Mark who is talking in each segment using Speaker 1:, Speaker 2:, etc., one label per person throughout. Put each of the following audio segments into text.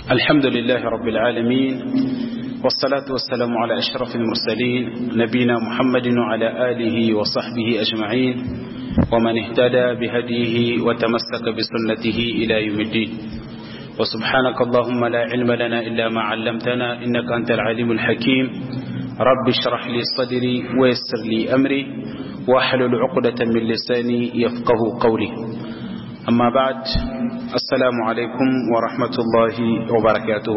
Speaker 1: الحمد لله رب العالمين والصلاة والسلام على أشرف المرسلين نبينا محمد وعلى آله وصحبه أجمعين ومن اهتدى بهديه وتمسك بسنته إلى يوم الدين وسبحانك اللهم لا علم لنا إلا ما علمتنا إنك أنت العليم الحكيم رب اشرح لي صدري ويسر لي أمري واحلل عقدة من لساني يفقه قولي أما بعد السلام عليكم ورحمة الله وبركاته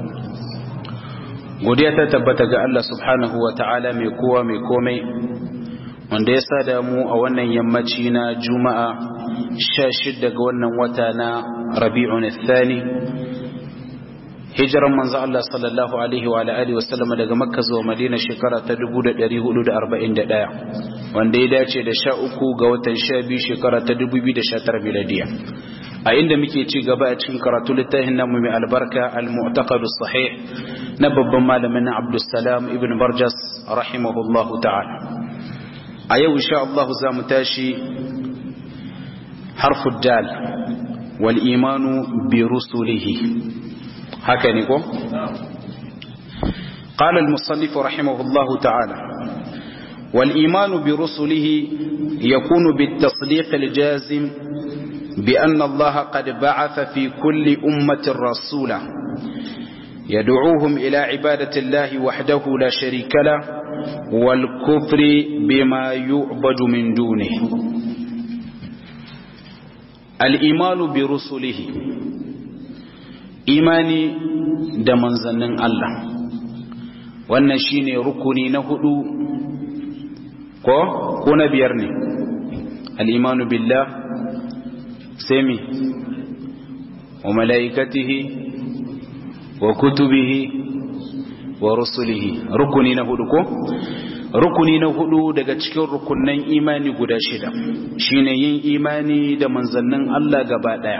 Speaker 1: godiya ta tabbata ga Allah subhanahu wa ta'ala mai kowa mai komai wanda ya sada mu a wannan yammaci na juma'a sha shidda ga wannan wata na rabi'un thani hijiran manzo Allah sallallahu alaihi wa alihi wa sallama daga makka zuwa madina shekara ta 1441 wanda ya dace da sha uku ga watan sha biyu shekara ta 2019 miladiya a inda muke ci gaba a cikin karatu littafin namu mai albarka al-mu'taqadus sahih na babban malamin na Abdulsalam ibn Barjas rahimahullahu ta'ala a yau insha Allah za mu tashi harfu dal wal imanu bi rusulihi haka ne ko قال المصنف رحمه الله تعالى والإيمان برسله يكون بالتصديق الجازم بأن الله قد بعث في كل أمة رسولا يدعوهم إلى عبادة الله وحده لا شريك له والكفر بما يعبد من دونه الإيمان برسله إيماني دمن زنن الله wannan shine rukuni na hudu ko ko na biyar ne al-imanu billah sami wa malaikatihi wa kutubihi wa rusulihi rukuni na hudu ko rukuni na hudu daga cikin rukunnan imani guda shida shine yin imani da manzannin Allah gaba daya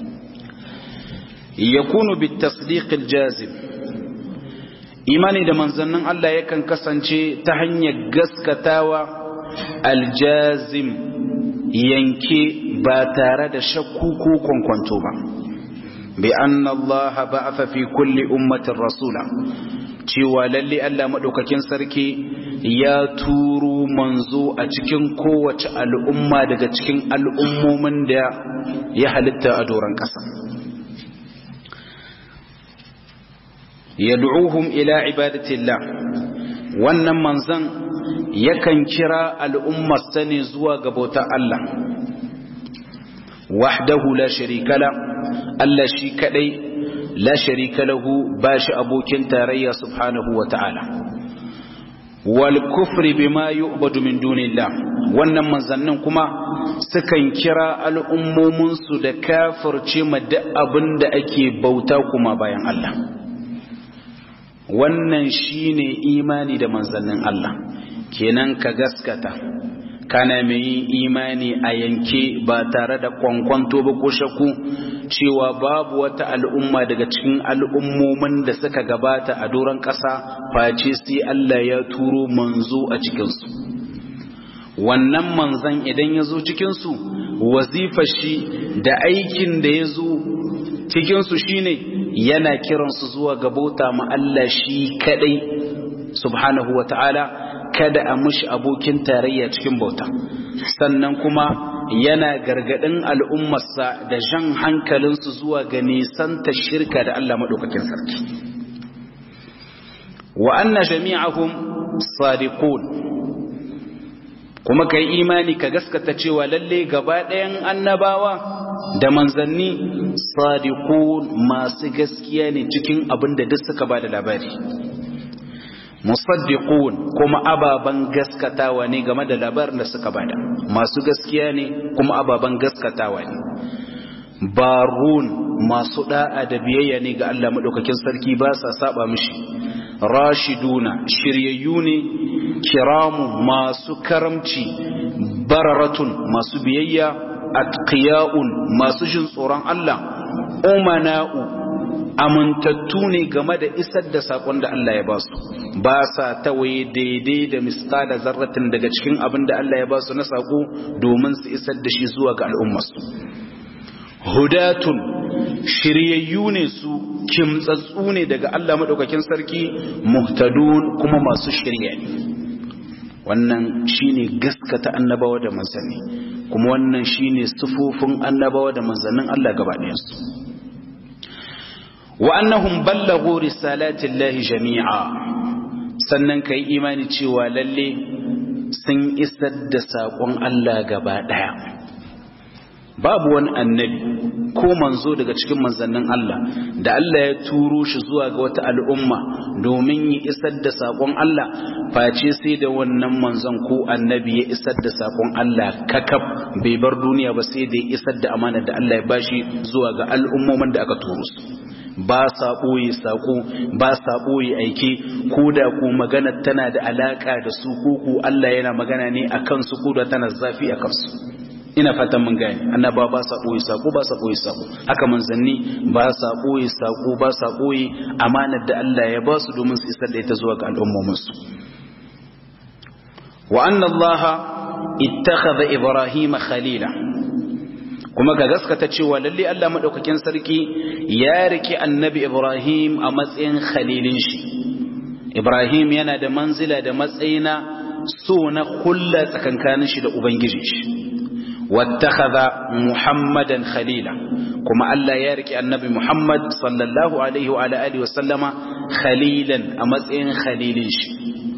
Speaker 1: yakunu bit tasdiq al jazim imani da manzannin Allah yakan kasance ta hanyar gaskatawa al jazim yanke ba tare da shakku ko kwankwanto ba بأن الله بعث في كل أمة رسولا cewa lalle Allah maɗaukakin sarki ya turo manzo a cikin kowace al'umma daga cikin al'ummomin da ya halitta a doron ƙasa. Yad'uhum ila ibadatillah wannan manzan yakan kira al'ummar sani zuwa ga bautar Allah. wahdahu la sharika la Allah shi kadai la sharika lahu bashi abokin tarayya subhanahu wa ta'ala wal kufri bima yu'badu min dunillah wannan manzannin kuma sukan kira al'ummomin su da kafirce ma duk abinda ake bauta kuma bayan Allah wannan shine imani da manzannin Allah kenan ka gaskata kana mai yin imani a yanke ba tare da kwankwanto ba ko shaku cewa babu wata al'umma daga cikin al'ummomin da suka gabata a doron ƙasa face sai Allah ya turo manzo a cikinsu wannan manzan idan ya zo cikinsu wazifa shi da aikin da ya zo cikinsu shine yana kiransu zuwa gabauta ma Allah shi kadai subhanahu wa ta'ala kada a mushi abokin tarayya cikin bauta sannan kuma yana gargadin al'ummarsa da jan hankalinsu zuwa ga nisanta shirka da Allah maɗaukakin sarki wa anna jami'ahum sadiqun kuma kai imani ka gaskata cewa lalle gaba ɗayan annabawa da manzanni sadiqun masu gaskiya ne cikin abin da duk suka ba da labari musaddiqun kuma ababan gaskatawa ne game da labarin da suka bada masu gaskiya ne kuma ababan gaskatawa ne barun masu da'a da biyayya ne ga Allah madaukakin sarki ba sa saba mishi rashiduna shiryayyu ne kiramu masu karamci bararatun masu biyayya atqiyaun masu jin tsoron Allah umana'u amintattu ne game da isar da sakon da Allah ya ba su ba sa tawaye daidai da misqala zarratin daga cikin abin da Allah ya ba su na sako domin su isar da shi zuwa ga al'ummarsu hudatun shiryayyu ne su kimtsatsu ne daga Allah madaukakin sarki muhtadun kuma masu shirya ne wannan shine gaskata annabawa da manzanni kuma wannan shine sufufin annabawa da manzannin Allah gaba ɗayansu wa annahum ballaghu risalati llahi jami'a sannan kai imani cewa lalle sun isar da saƙon Allah gaba ɗaya babu wani annabi ko manzo daga cikin manzannin Allah da Allah ya turo shi zuwa ga wata al'umma domin ya isar da saƙon Allah face sai da wannan manzon ko annabi ya isar da saƙon Allah kakaf bai bar duniya ba sai da ya isar da amana da Allah ya bashi zuwa ga al'ummomin da aka turo su ba sa ɓoye saƙo ba sa ɓoye aiki ko da ko magana tana da alaƙa da su ko ko Allah yana magana ne a kansu ko da tana zafi a kansu ina fatan mun gane annaba ba sa ɓoye saƙo ba sa ɓoye saƙo haka manzanni ba sa ɓoye saƙo ba sa ɓoye amanar da Allah ya ba su domin su isar da ita zuwa ga al'ummominsu wa anna Allah ittakhadha Ibrahim khalila kuma ga gaskata cewa lalle Allah madaukakin sarki ya riki annabi Ibrahim a matsayin khalilin shi Ibrahim yana da manzila da matsayina so na kulla tsakankanin shi da ubangiji shi wattakhadha muhammadan khalila kuma Allah ya riki annabi Muhammad sallallahu alaihi wa alihi wa sallama khalilan a matsayin khalilin shi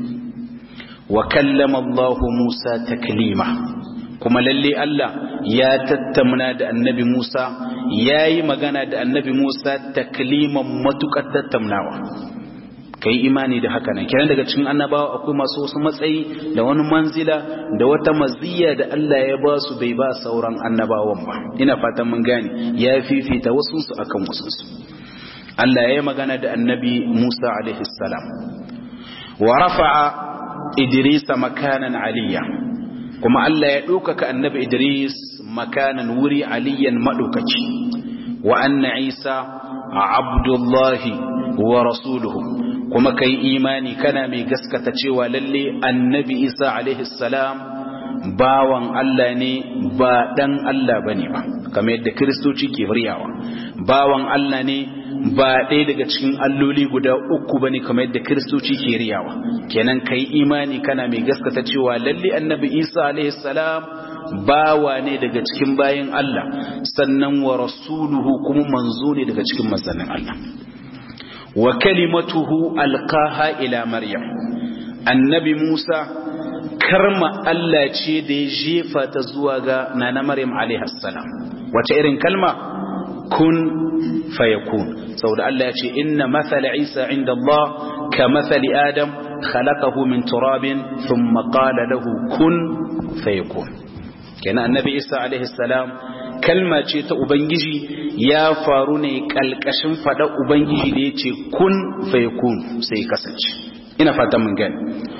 Speaker 1: wa kallama Allah Musa taklima kuma lalle Allah ya tattamna da annabi Musa ya yi magana da annabi Musa takliman matukar tattamnawa kai imani da haka nan kiran daga cikin annabawa akwai masu wasu matsayi da wani manzila da wata maziyya da Allah ya ba su bai ba sauran annabawan ba ina fatan mun gane ya fifita wasu su akan wasu su Allah ya yi magana da annabi Musa alaihi salam wa rafa'a Idrisa makanan aliyya kuma Allah ya ɗaukaka annabi Idris makanan wuri aliyan maɗaukaci wa anna Isa abdullahi wa rasuluhu kuma kai imani kana mai gaskata cewa lalle annabi Isa alaihi salam bawan Allah ne ba dan Allah bane ba kamar yadda kiristoci ke riyawa bawan Allah ne ba ɗaya daga cikin alloli guda uku bane kamar yadda kiristoci ke riyawa kenan kai imani kana mai gaskata cewa lalle annabi Isa alaihi salam bawa ne daga cikin bayin Allah sannan wa rasuluhu kuma manzo ne daga cikin manzannin Allah wa kalimatuhu alqaha ila maryam annabi Musa karma Allah ce da ya jefa ta zuwa ga nana maryam alaihi salam wace irin kalma kun fayakun saboda Allah ya ce inna mathala Isa inda Allah ka mathali Adam khalaqahu min turabin thumma qala lahu kun fayakun kenan annabi Isa alaihi salam kalma ce ta ubangiji ya faru ne kalkashin fada ubangiji da yace kun fayakun sai kasance ina fata mun gani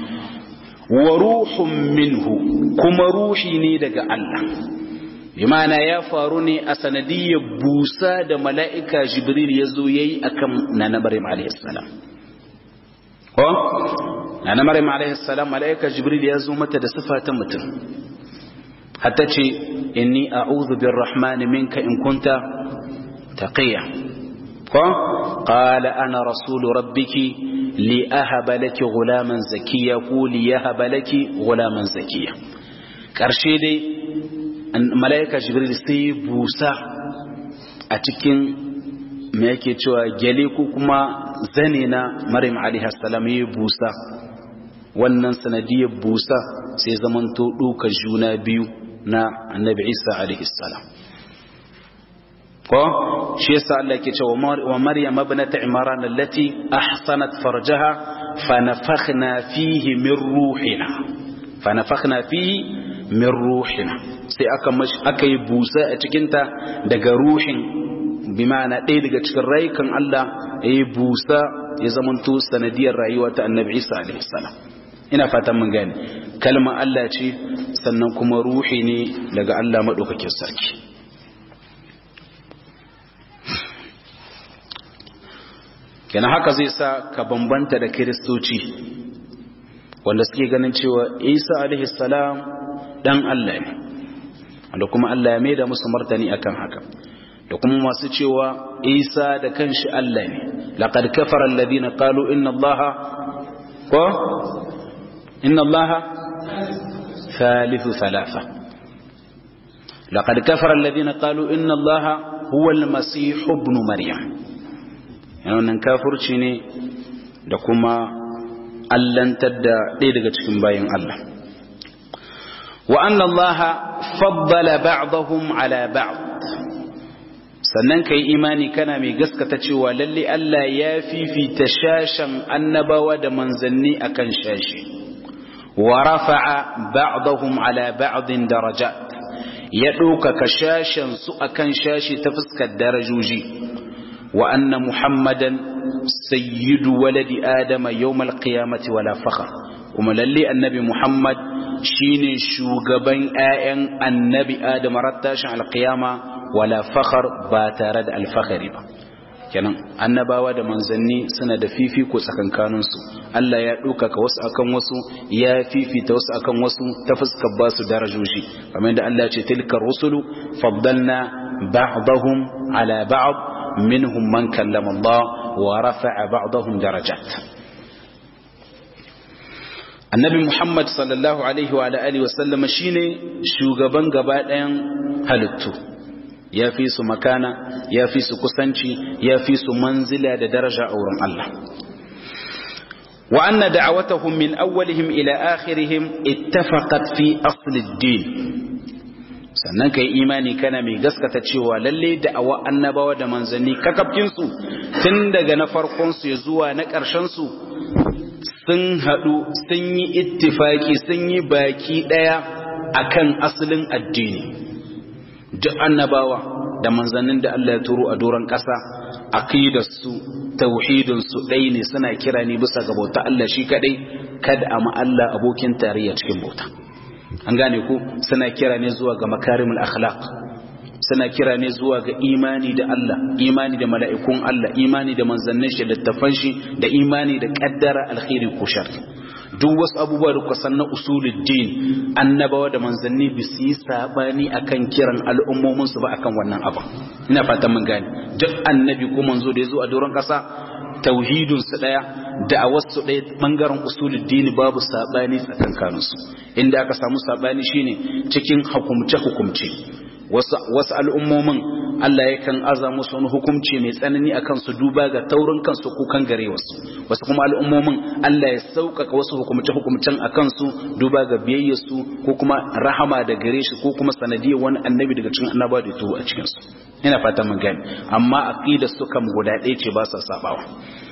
Speaker 1: wa ruhun minhu kuma ruhi ne daga Allah bimana ya faru ne a sanadiyyar busa da mala'ika jibril ya zo ya yi a kan nana maryam alaihissalam ko? nana maryam alaihissalam mala'ika jibril ya zo mata da sifa ta mutum hatta ce inni a'udhu bir rahmani minka in kunta taqiya ko? qala ana rasulu rabbiki li ahaba laki gulaman zakiya ko li yahaba laki gulaman zakiya karshe dai mala'ika jibril sai busa a cikin me yake cewa gyale ko kuma zane na maryam alaihi salam ya busa wannan sanadiyar busa sai zamanto duka juna biyu na annabi isa alaihi salam ko shi yasa Allah yake cewa wa maryam ibnat imran allati ahsanat farjaha fa nafakhna fihi min ruhina fa nafakhna fihi min ruhina sai aka aka yi busa a cikinta daga ruhin bi ma'ana ɗaya daga cikin rayukan Allah ya yi busa ya zamanto sanadiyar rayuwa ta annabi Isa alaihi salam ina fatan mun gane kalmar Allah ce sannan kuma ruhi ne daga Allah madaukakin sarki kenan haka zai sa ka bambanta da kiristoci wanda suke ganin cewa Isa alaihi salam dan Allah ne wanda kuma Allah ya mai da musu martani akan haka da kuma masu cewa isa da kanshi Allah ne laqad kafara alladhina qalu inna allaha ko inna allaha thalithu thalatha laqad kafara alladhina qalu inna allaha huwa almasih ibn maryam yana wannan kafirci ne da kuma allantar da ɗaya daga cikin bayan Allah wa anna allaha faddala ba'dahum ala ba'd sannan ka yi imani kana mai gaskata cewa lalle Allah ya fifita shashen annabawa da manzanni akan shashi wa rafa'a ba'dahum ala ba'din darajat ya ɗaukaka shashen su akan shashi ta fuskar darajoji wa anna muhammadan sayyidu waladi adama yawmal qiyamati wala fakhr kuma lalle annabi muhammad shine shugaban 'ya'yan annabi adama rattashin alqiyama wala fakhar ba tare da alfahari ba kenan annabawa da manzanni suna da fifiko tsakankanin su Allah ya ɗaukaka wasu akan wasu ya fifita wasu akan wasu ta fuskar ba su darajoji kamar da Allah ce tilka rusulu faddalna ba'dahum ala ba'd minhum man kallama Allah wa rafa'a ba'dahum darajat annabi Muhammad sallallahu alaihi wa alihi wa sallama shine shugaban gaba ɗayan halittu ya fi su makana ya fi su kusanci ya fi su manzila da daraja a wurin Allah wa anna da'awatahum min awwalihim ila akhirihim ittafaqat fi asl ad-din sannan kai imani kana mai gaskata cewa lalle da'awa annabawa da manzanni kakafkin su tun daga na farkon su zuwa na ƙarshen su sun hadu sun yi ittifaki sun yi baki daya akan asalin addini duk annabawa da manzannin da Allah ya turo a doron ƙasa aqidarsu tauhidinsu ɗai ne suna kira ne bisa ga bauta Allah shi kadai kada a Allah abokin tarayya cikin bauta an gane ku suna kira ne zuwa ga makarimul akhlaq suna kira ne zuwa ga imani da Allah imani da mala'ikun Allah imani da manzannin shi littafan shi da imani da kaddara alkhairi ko shar duk wasu abubuwa da kusan na usuluddin annabawa da manzanni bi su yi sabani akan kiran al'ummomin su ba akan wannan abu ina fatan mun gane duk annabi ko manzo da ya zo a doron kasa tauhidun su daya da a wasu daya bangaren usuluddin babu sabani tsakankanin su inda aka samu sabani shine cikin hukumce hukumce wasu al'ummomin Allah yakan aza musu wani hukumci mai tsanani a kansu duba ga taurin kansu ko kan gare wasu wasu kuma al'ummomin Allah ya sauƙaƙa wasu hukumce-hukumcen a kansu duba ga biyayyarsu ko kuma rahama da gare shi ko kuma sanadiyar wani annabi daga cikin annaba da turo a cikinsu ina fatan mun gani amma aqidar su kam guda ɗaya ce ba sa sabawa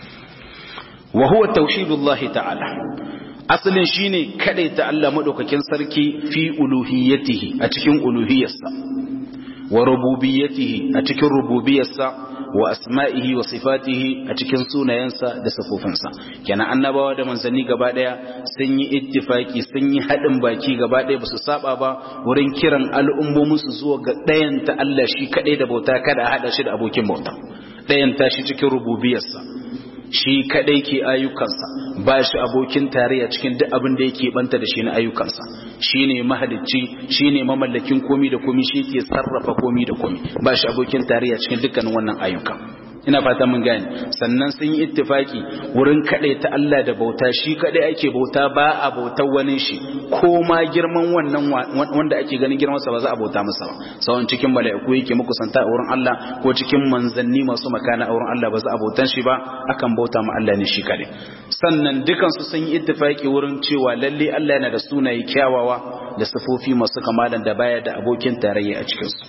Speaker 1: wa huwa tauhidullahi ta'ala asalin shine kadaita Allah madaukakin sarki fi uluhiyyatihi a cikin uluhiyyarsa wa rububiyyatihi a cikin rububiyarsa wa asma'ihi wa sifatihi a cikin sunayensa da sifofinsa kenan annabawa da manzanni gaba daya sun yi ittifaki sun yi hadin baki gaba daya basu saba ba wurin kiran al'ummomin su zuwa ga dayan ta Allah shi kadai da bauta kada a hada shi da abokin bauta dayan ta shi cikin rububiyarsa shi kadai ke ayyukansa ba shi abokin tarayya cikin duk abin da yake banta da shi na ayyukansa shine mahalicci shine mamallakin komi da komi shi ke sarrafa komi da komi ba shi abokin tarayya cikin dukkanin wannan ayyuka ina fata mun gane sannan sun yi ittifaki wurin kadai ta Allah da bauta shi kadai ake bauta ba a bautar wani shi ko ma girman wannan wanda ake ganin girman sa ba za a bauta masa ba sawan cikin mala'iku yake muku santa a wurin Allah ko cikin manzanni masu makana a wurin Allah ba za a bautan shi ba akan bauta ma Allah ne shi kadai sannan dukan su sun yi ittifaki wurin cewa lalle Allah yana da sunaye kyawawa da sifofi masu kamalan da baya da abokin tarayya a cikin su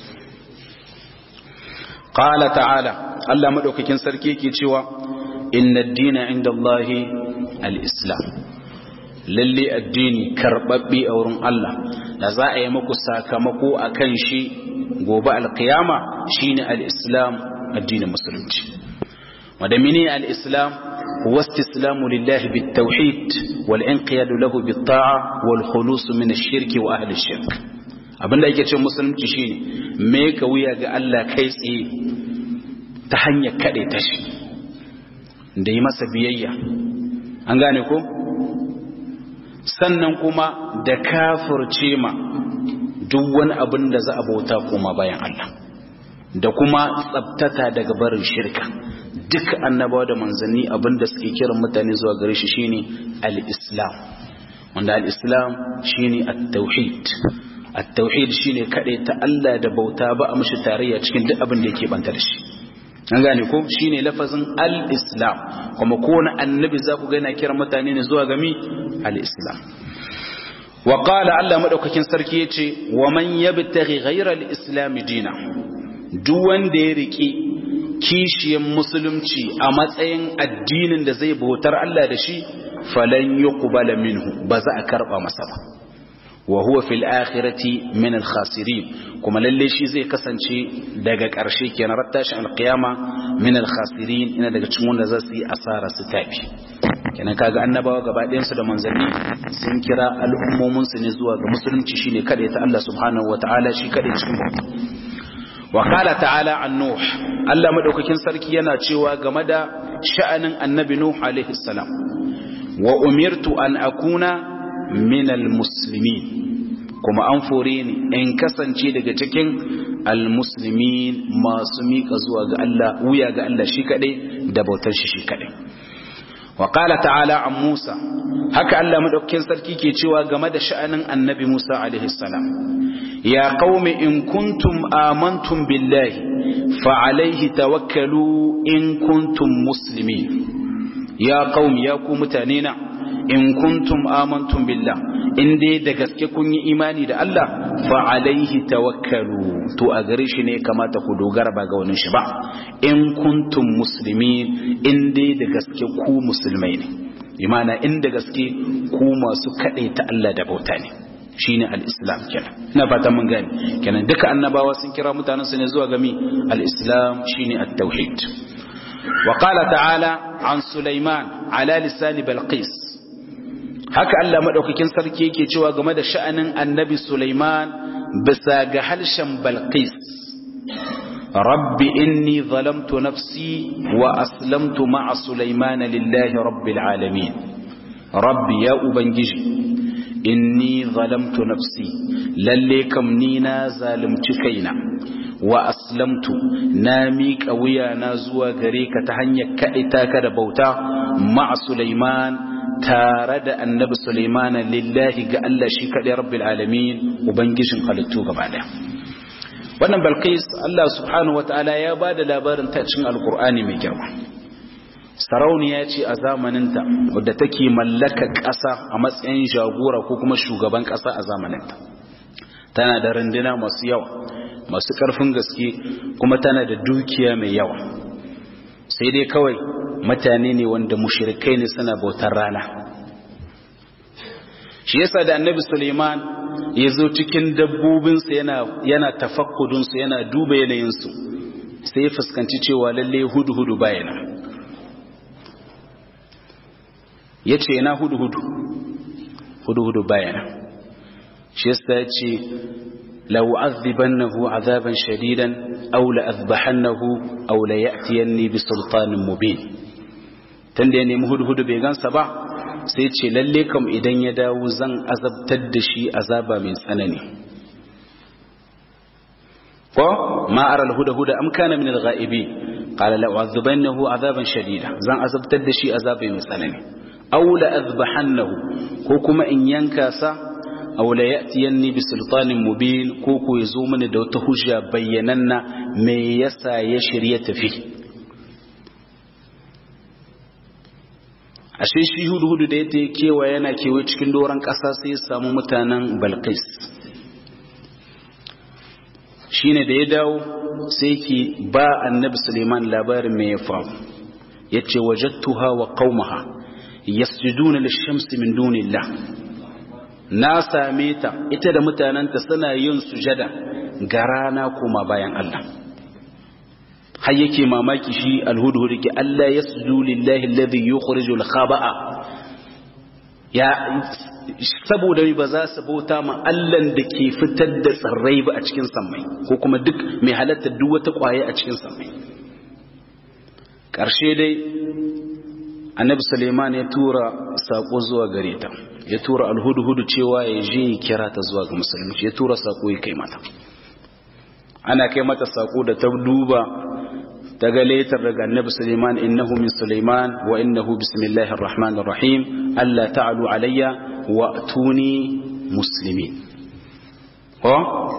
Speaker 1: qala ta'ala Allah madaukakin sarki yake cewa inna ad-dina 'inda Allahi al-islam lalle addini karbabbe a wurin Allah da za a yi muku sakamako akan shi gobe alkiyama shine al-islam addinin musulunci wanda mene al-islam huwa istislamu lillahi bit-tauhid wal inqiyadu lahu bit-ta'a wal khulus min ash-shirki wa ahli ash-shirk abinda yake ce musulunci shine me ka wuya ga Allah kai tsaye ta hanyar kade ta shi da yi masa biyayya an gane ko sannan kuma da kafirce ma duk wani abin da za a bauta koma bayan Allah da kuma tsabtata daga barin shirka duk annabawa da manzanni abinda suke kiran mutane zuwa gare shi shine al-islam wanda al-islam shine at-tauhid at-tauhid shine kade ta Allah da bauta ba a mishi tarayya cikin duk abin da yake banta da shi an gane ko shine lafazin al-islam kuma kowane annabi za ku ga yana kiran mutane ne zuwa ga mi al-islam wa qala Allah madaukakin sarki yace wa man yabtaghi ghayra al-islam dina duk wanda ya riki kishiyan musulunci a matsayin addinin da zai bautar Allah da shi falan yuqbala minhu ba za a karba masa ba wa huwa fil akhirati min al khasirin kuma lalle shi zai kasance daga ƙarshe kenan rattashin alqiyama min al khasirin ina daga cikin wanda za su yi asara su tafi kenan kaga annabawa gaba ɗayan su da manzanni sun kira al'ummomin su ne zuwa ga musulunci shine kada ta Allah subhanahu wataala shi kada cikin bauta wa qala ta'ala an nuh Allah madaukakin sarki yana cewa game da sha'anin annabi nuh alaihi salam wa umirtu an akuna minal muslimin kuma an fore ni in kasance daga cikin almuslimin masu miƙa zuwa ga Allah wuya ga Allah shi kaɗai da bautar shi shi kaɗai wa qala ta'ala an Musa haka Allah madaukakin sarki ke cewa game da sha'anin annabi Musa alaihi salam ya qaumi in kuntum amantum billahi fa alaihi tawakkalu in kuntum muslimin ya qaumi ya ku mutane na in kuntum amantum billah in dai da gaske kun yi imani da Allah fa alaihi tawakkalu to a gare shi ne kamata ku dogara ba ga wani shi ba in kuntum muslimin in dai da gaske ku musulmai ne imana in da gaske ku masu kaɗai ta Allah da bauta ne shine al-islam kenan ina fatan mun gane kenan duka annabawa sun kira mutanen su ne zuwa ga mi al-islam shine at-tauhid wa qala ta'ala an sulaiman ala lisani balqis haka Allah maɗaukakin sarki yake cewa game da sha'anin annabi Sulaiman bisa ga halshen Balqis rabbi inni zalamtu nafsi wa aslamtu ma'a Sulaiman lillahi rabbil alamin rabbi ya ubangiji inni zalamtu nafsi lalle kam ni na zalunci kaina wa aslamtu na miƙa wuya na zuwa gare ka ta hanyar kaɗita ka da bauta ma'a Sulaiman tare da annabi Sulaiman lillahi ga Allah shi kaɗai rabbil alamin ubangijin halittu gaba ɗaya wannan balkis Allah subhanahu wataala ya ba da labarin ta cikin alkur'ani mai girma sarauniya ce a zamaninta wadda take mallaka ƙasa a matsayin jagora ko kuma shugaban ƙasa a zamaninta tana da runduna masu yawa masu ƙarfin gaske kuma tana da dukiya mai yawa sai dai kawai mutane ne wanda mushrikai ne suna bautar rana shi yasa da annabi suleiman ya zo cikin dabbobinsa yana, yana tafakkudinsu yana duba yanayinsu sai ya fuskanci cewa lalle hudu-hudu bayana ya ce yana hudu-hudu hudu-hudu bayana shi yasa ya ce لأعذبنه عذابا شديدا أو لأذبحنه أو ليأتيني بسلطان مبين tunda ya nemi hudu-hudu bai gansa ba sai ce lalle kam idan ya dawo zan azabtar da shi azaba mai tsanani ko ma ara al-huda-huda am kana min al-ghaibi qala la u'adhibannahu azaban shadida zan azabtar da shi azaba mai tsanani aw la azbahannahu ko kuma in yanka sa aw la ya'tiyanni bi sultanin mubin ko ko yazo mini da wata hujja bayyananna me yasa ya shirye tafi ashe shi hudu-hudu da ya kewa yana kewaye cikin doron ƙasa sai ya samu mutanen balkis shi ne da ya dawo sai ki ba annabi suleiman labarin mai ya faru ya ce wajattuha wa qaumaha yasjuduna lishamsi min dunillah na same ta ita da mutanenta suna yin sujada ga rana kuma bayan Allah har yake mamaki shi alhudhud ki Allah yasjudu lillahi alladhi yukhrijul khaba'a ya saboda ba za su bauta ma Allah da ke fitar da tsirrai ba a cikin sammai ko kuma duk mai halatta duk wata kwaye a cikin sammai ƙarshe dai annabi suleiman ya tura sako zuwa gare ta ya tura alhudhudu cewa ya je ya kira ta zuwa ga musulunci ya tura sako ya kai mata ana kai mata sako da ta duba ta ga letar daga annabi Suleiman innahu min Suleiman wa innahu bismillahir rahmanir rahim Allah ta'alu alayya wa tuni muslimin ko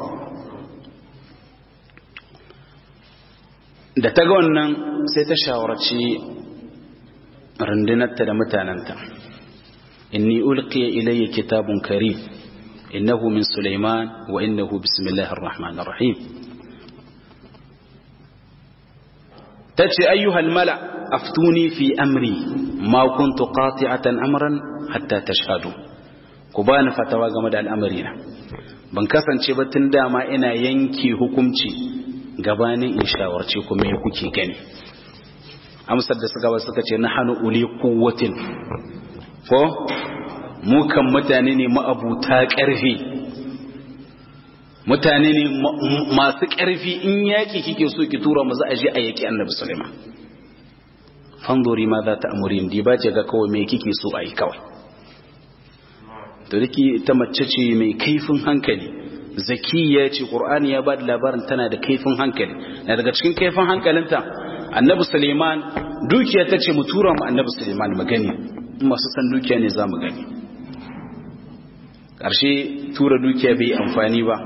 Speaker 1: da ta ga wannan sai ta shawarci rundunarta da mutanenta inni ulqiya ilayya kitabun karim innahu min Suleiman wa innahu bismillahir rahmanir rahim tace ayyuhal mala aftuni fi amri ma kuntu qati'atan amran hatta tashhadu ku bani fatawa game da al'amarina ban kasance ba tun dama ina yanke hukunci gabanin in shawarce ku me kuke gani amsar da suka ba suka ce nahanu uli quwwatin ko mu kan mutane ne ma'abuta ƙarfi mutane ne masu ƙarfi in yaƙi kike so ki tura mu za a je a yaƙi annabi Sulaiman fandori ma za ta amurin di ba ce ga kawai me kike so a yi kawai to dake ta mace ce mai kaifin hankali zakiya ce qur'ani ya ba da labarin tana da kaifin hankali na daga cikin kaifin hankalinta annabi Sulaiman dukiya ta ce mu tura mu annabi Sulaiman mu gani masu san dukiya ne za mu gani ƙarshe tura dukiya bai amfani ba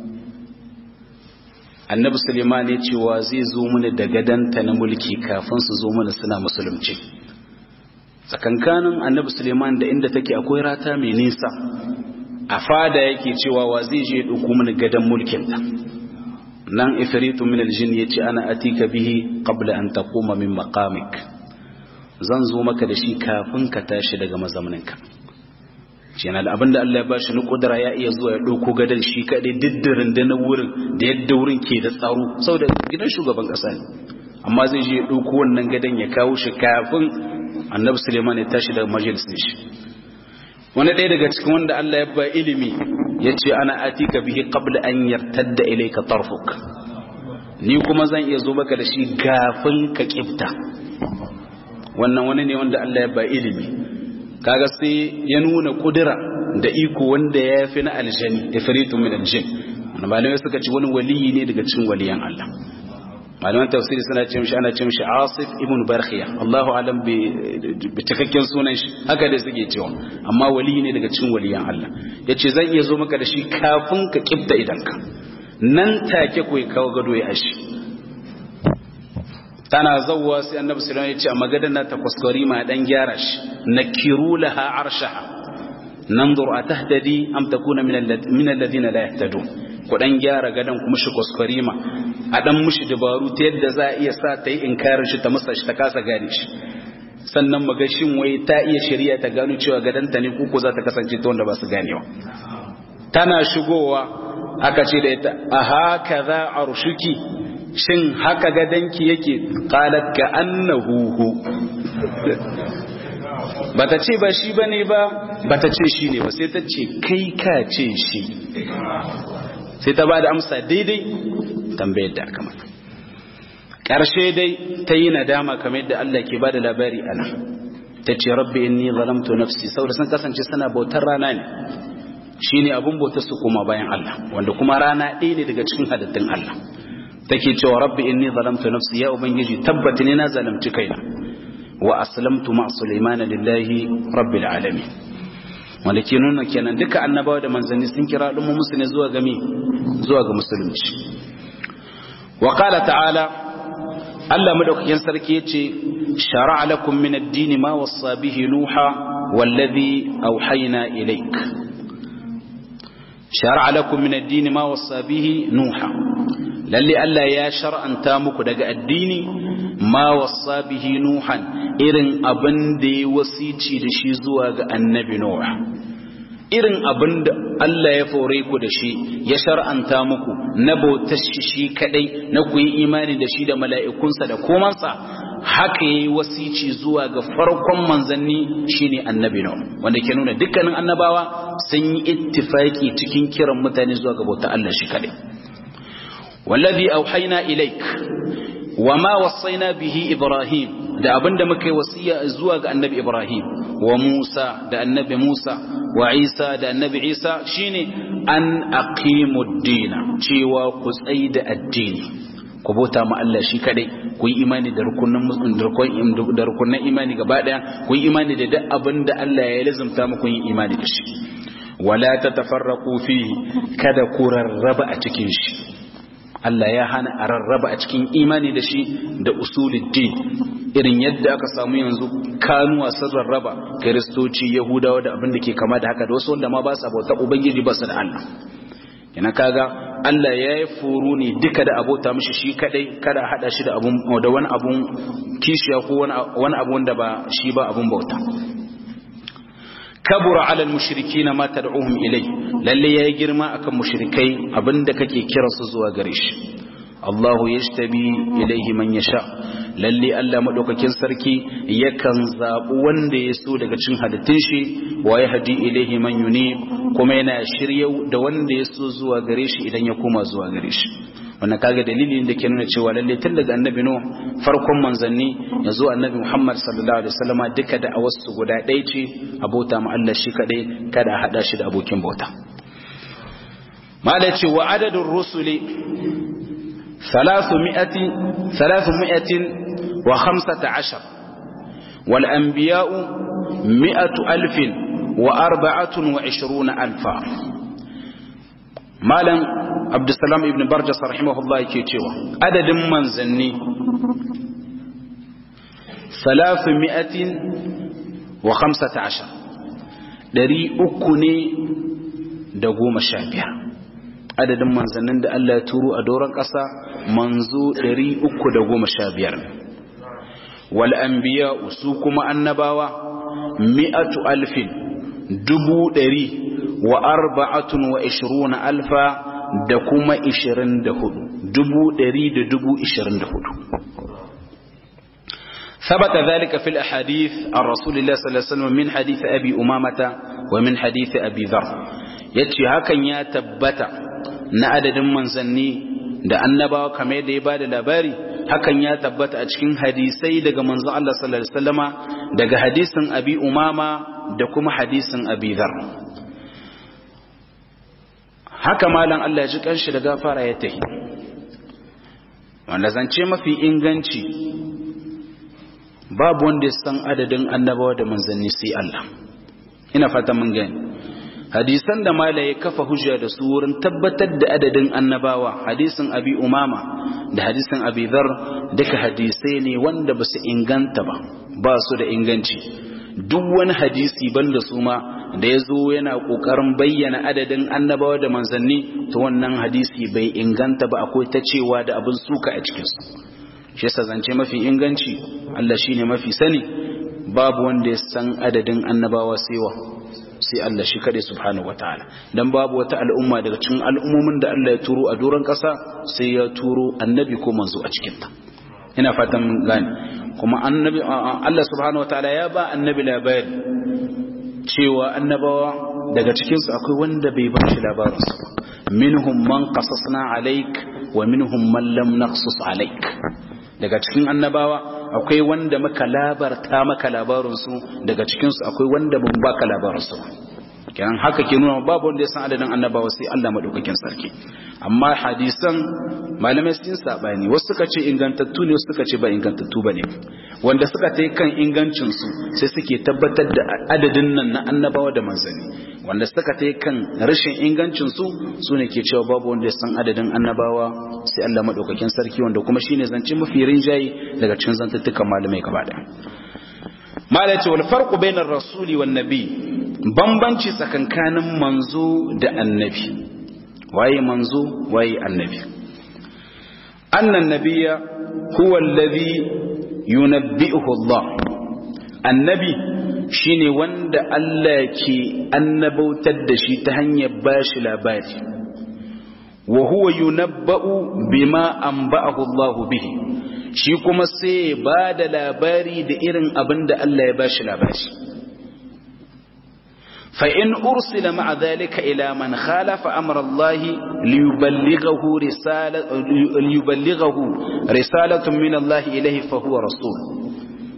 Speaker 1: annabi suleiman ya cewa zai zo mana da gadanta na mulki kafin su zo mana suna musulunci tsakankanin annabi suleiman da inda take akwai rata mai nisa a fada yake cewa wa zai je ɗauko mana gadon mulkinta nan ifritu min aljin yace ana atika bihi qabla an taquma min maqamik zan zo maka da shi kafin ka tashi daga mazauninka kenan abin da Allah ya bashi na kudura ya iya zuwa ya ɗauko gadon shi kaɗai diddirin da na wurin da yadda wurin ke da tsaro saboda gidan shugaban ƙasa ne amma zai je ya ɗauko wannan gadon ya kawo shi kafin annabi suleiman ya tashi daga majalisin shi wani ɗaya daga cikin wanda Allah ya ba ilimi ya ce ana atika bihi qabla an yartadda ilayka tarfuk ni kuma zan iya zo maka da shi kafin ka kifta wannan wani ne wanda Allah ya ba ilimi kaga sai ya nuna kudura da iko wanda ya fi na aljani ifritu min aljin malamai suka ci wani waliyi ne daga cikin waliyan Allah malaman tafsiri suna ce mishi ana ce mishi Asif ibn Barkhiya Allahu alam bi cikakken sunan shi haka dai suke cewa amma waliyi ne daga cikin waliyan Allah yace zan iya zo maka da shi kafin ka kifta idanka nan take koyi kawo gado ya ashi tana zawwa sai annabi sallallahu alaihi wasallam ya ce a magadan na takwaskwari ma dan gyara shi nakiru laha arshaha nanzur atahdadi am takuna min alladhina la yahtadun ku dan gyara gadan kuma shi kwaskwari ma a dan mushi dabaru ta yadda za a iya sa ta yi inkarin shi ta masa shi ta kasa gane shi sannan maga shin wai ta iya shari'a ta gano cewa gadanta ne kuko za ta kasance ta wanda ba su ganewa tana shigowa aka ce da ita a haka za a rushuki shin haka gadanki yake qalat ka annahu bata ce ba shi bane ba bata ce shi ne ba sai ta ce kai ka ce shi sai ta bada amsa daidai tambayar da aka mata karshe dai ta yi nadama kamar yadda Allah ke bada labari ana ta ce rabbi inni zalamtu nafsi saboda sun kasance suna bautar rana ne shine abun bautar su kuma bayan Allah wanda kuma rana ɗaya ne daga cikin halittun Allah take cewa rabbi inni zalamtu nafsi ya ubangiji tabbata ne na zalamci kaina wa aslamtu ma sulaimana lillahi rabbil alamin wanda ke nuna kenan duka annabawa da manzanni sun kira al'umma musu ne zuwa ga zuwa ga musulunci wa qala ta'ala Allah madaukakin sarki yace shar'a lakum min ad-din ma wassa bihi nuha wallazi awhayna ilayk shar'a lakum min ad-din ma wassa bihi nuha lalle Allah ya shar'anta muku daga addini ma wasa bihi nuhan irin abin da ya wasici da shi zuwa ga annabi nuh irin abin da Allah ya fore ku da shi ya shar'anta muku na bautar shi shi kadai na ku yi imani da shi da mala'ikunsa da komansa haka yayi wasici zuwa ga farkon manzanni shine annabi nuh wanda ke nuna dukkanin annabawa sun yi ittifaki cikin kiran mutane zuwa ga bautar Allah shi kadai والذي أوحينا إليك وما وصينا به إبراهيم da abinda muka yi wasiya zuwa ga annabi Ibrahim wa Musa da annabi Musa wa Isa da annabi Isa shine an aqimud dina cewa ku tsayi da addini ku bauta ma Allah shi kadai ku yi imani da rukunin da rukunin imani gaba daya ku yi imani da duk abinda Allah ya lazumta muku yin imani da shi wala tatafarraqu fihi kada ku rarraba a cikin shi Allah ya hana a rarraba a cikin imani da shi da usuluddin irin yadda aka samu yanzu kanuwa sun rarraba kiristoci yahudawa da abin da ke kama da haka da wasu wanda ma ba sa bauta ubangiji ba su da Allah kina kaga Allah ya yi furu ne duka da abota mishi shi kadai kada hada shi da abun da wani abun kishiya ko wani abu wanda ba shi ba abun bauta kabura ala mushrikina ma tad'uhum ilai lalle yayi girma akan mushrikai abinda kake kira su zuwa gare shi Allahu yashtabi ilaihi man yasha lalle Allah madaukakin sarki yakan zabu wanda ya so daga cikin halittun shi wa yahdi ilaihi man yunib kuma yana shiryau da wanda ya so zuwa gare shi idan ya koma zuwa gare shi wannan kaga dalilin da ke nuna cewa lalle tun daga annabi nuh farkon manzanni yanzu annabi muhammad sallallahu alaihi wasallama duka da a wasu guda ɗaya ce abota ma Allah shi kadai kada a hada shi da abokin bauta mala ce wa adadin rusuli ثلاثمائة وخمسة عشر والأنبياء مئة ألف وأربعة وعشرون ألفا مالا عبد السلام ابن برجس رحمه الله كيتشيوا عدد من زني ثلاثمائة وخمسة عشر دري أكني دقوم الشابهة adadin manzannin da Allah ya turo a doron ƙasa manzo 315 wal anbiya su kuma annabawa mi'atu alfin dubu ɗari wa arba'atun wa ishiruna alfa da kuma ishirin da hudu dubu ɗari da dubu ishirin da hudu ثبت ذلك في الأحاديث عن رسول الله صلى الله عليه وسلم من حديث أبي أمامة ومن حديث أبي ذر يتشي هكا يا تبت na adadin manzanni da annabawa kamar yadda ya bada labari hakan ya tabbata a cikin hadisai daga manzon Allah sallallahu alaihi wasallama daga hadisin Abi Umama da kuma hadisin Abi Dhar haka malam Allah ya ji kanshi da gafara ya tahi wanda zance mafi inganci babu wanda ya san adadin annabawa da manzanni sai Allah ina fata mun gani hadisan da mala ya kafa hujja da su wurin tabbatar da adadin annabawa hadisin abi umama da hadisin abi dhar duka hadisai ne wanda ba su inganta ba ba su da inganci duk wani hadisi banda su ma da ya zo yana kokarin bayyana adadin annabawa da manzanni to wannan hadisi bai inganta ba akwai ta cewa da abin suka a cikinsu shi yasa zance mafi inganci Allah shine mafi sani babu wanda ya san adadin annabawa sewa sai Allah shi kade subhanahu wataala dan babu wata al'umma daga cikin al'ummomin da Allah ya turo a doron ƙasa sai ya turo annabi ko manzo a cikin ta ina fatan mun gane kuma annabi Allah subhanahu wataala ya ba annabi labari cewa annabawa daga cikin su akwai wanda bai ba shi labarin su minhum man qasasna alaik wa minhum man lam naqsus alaik daga cikin annabawa akwai wanda maka labarta maka labarinsu daga cikinsu akwai wanda ban baka labarinsu kenan haka ke nuna babu wanda ya san adadin annabawa sai Allah madaukakin sarki amma hadisan malamai sun sabani wasu suka ce ingantattu ne wasu suka ce ba ingantattu bane wanda suka ta kan ingancin su sai suke tabbatar da adadin nan na annabawa da manzanni wanda suka ta kan rashin ingancin su sune ke cewa babu wanda ya san adadin annabawa sai Allah madaukakin sarki wanda kuma shine zance mafi rinjayi daga cikin zantattukan malamai gaba daya malai ce wal farqu bainar rasuli wan nabi bambanci tsakankanin manzo da annabi waye manzo waye annabi annan nabiyya huwa alladhi yunabbi'uhu Allah annabi shine wanda Allah ke annabautar da shi ta hanyar bashi labari wa huwa yunabba'u bima anba'ahu Allah bihi shi kuma sai ba da labari da irin abin da Allah ya bashi labari فإن أرسل مع ذلك إلى من خالف أمر الله ليبلغه رسالة, ليبلغه رسالة من الله إليه فهو رسول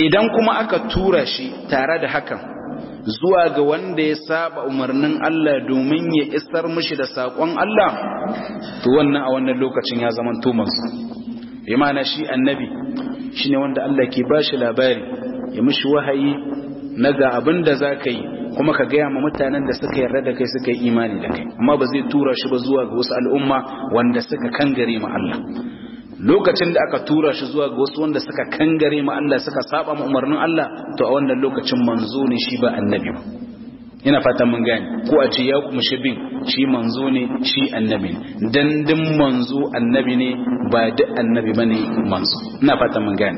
Speaker 1: idan kuma aka tura shi tare da hakan zuwa ga wanda ya saba umarnin Allah domin ya isar mishi da saƙon Allah to wannan a wannan lokacin ya zama tumansu imana shi annabi shine wanda Allah ke bashi labari ya mishi wahayi na ga abin da za ka yi kuma ka gaya ma mutanen da suka yarda da kai suka yi imani da kai amma ba zai tura shi ba zuwa ga wasu al'umma wanda suka kangare ma Allah lokacin da aka tura shi zuwa ga wasu wanda suka kangare ma Allah suka saba ma umarnin Allah to a wannan lokacin manzo ne shi ba annabi ba ina fatan mun gane ko a ce ya kuma shi bin shi manzo ne shi annabi ne dan din manzo annabi ne ba duk annabi bane manzo ina fatan mun gane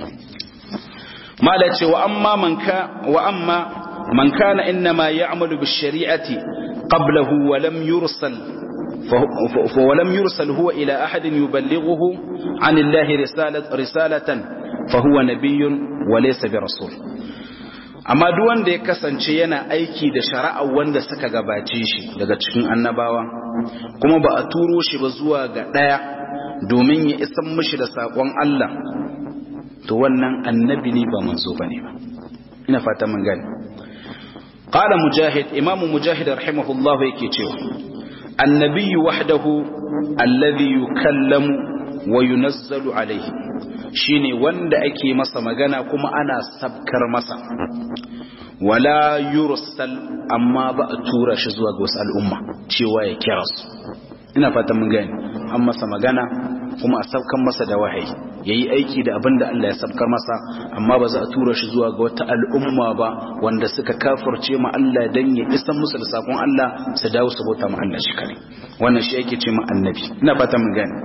Speaker 1: mala ce wa amma man ka wa amma man kana inma ya'malu bis shari'ati qablahu wa lam yursal ولم يرسل هو إلى أحد يبلغه عن الله رسالة, رسالة فهو نبي وليس برسول amma duk wanda ya kasance yana aiki da shari'a wanda suka gabace shi daga cikin annabawa kuma ba a turo shi ba zuwa ga ɗaya domin ya isan mishi da saƙon Allah to wannan annabi ne ba manzo bane ba ina fata mun gani qala mujahid imamu mujahid rahimahullahu yake cewa النبي وحده الذي يكلم وينزل عليه shine wanda ake masa magana kuma ana sabkar masa wala yursal amma ba a tura shi zuwa ga wasu al'umma cewa ya kira su ina fatan mun gani an masa magana kuma a sabkan masa da wahayi yayi aiki da abin da Allah ya sabkar masa amma ba za a tura shi zuwa ga wata al'umma ba wanda suka kafirce ma Allah dan ya isan musu da sakon Allah su dawo su bauta ma Allah shi kare wannan shi yake ce ma annabi ina fatan mun gani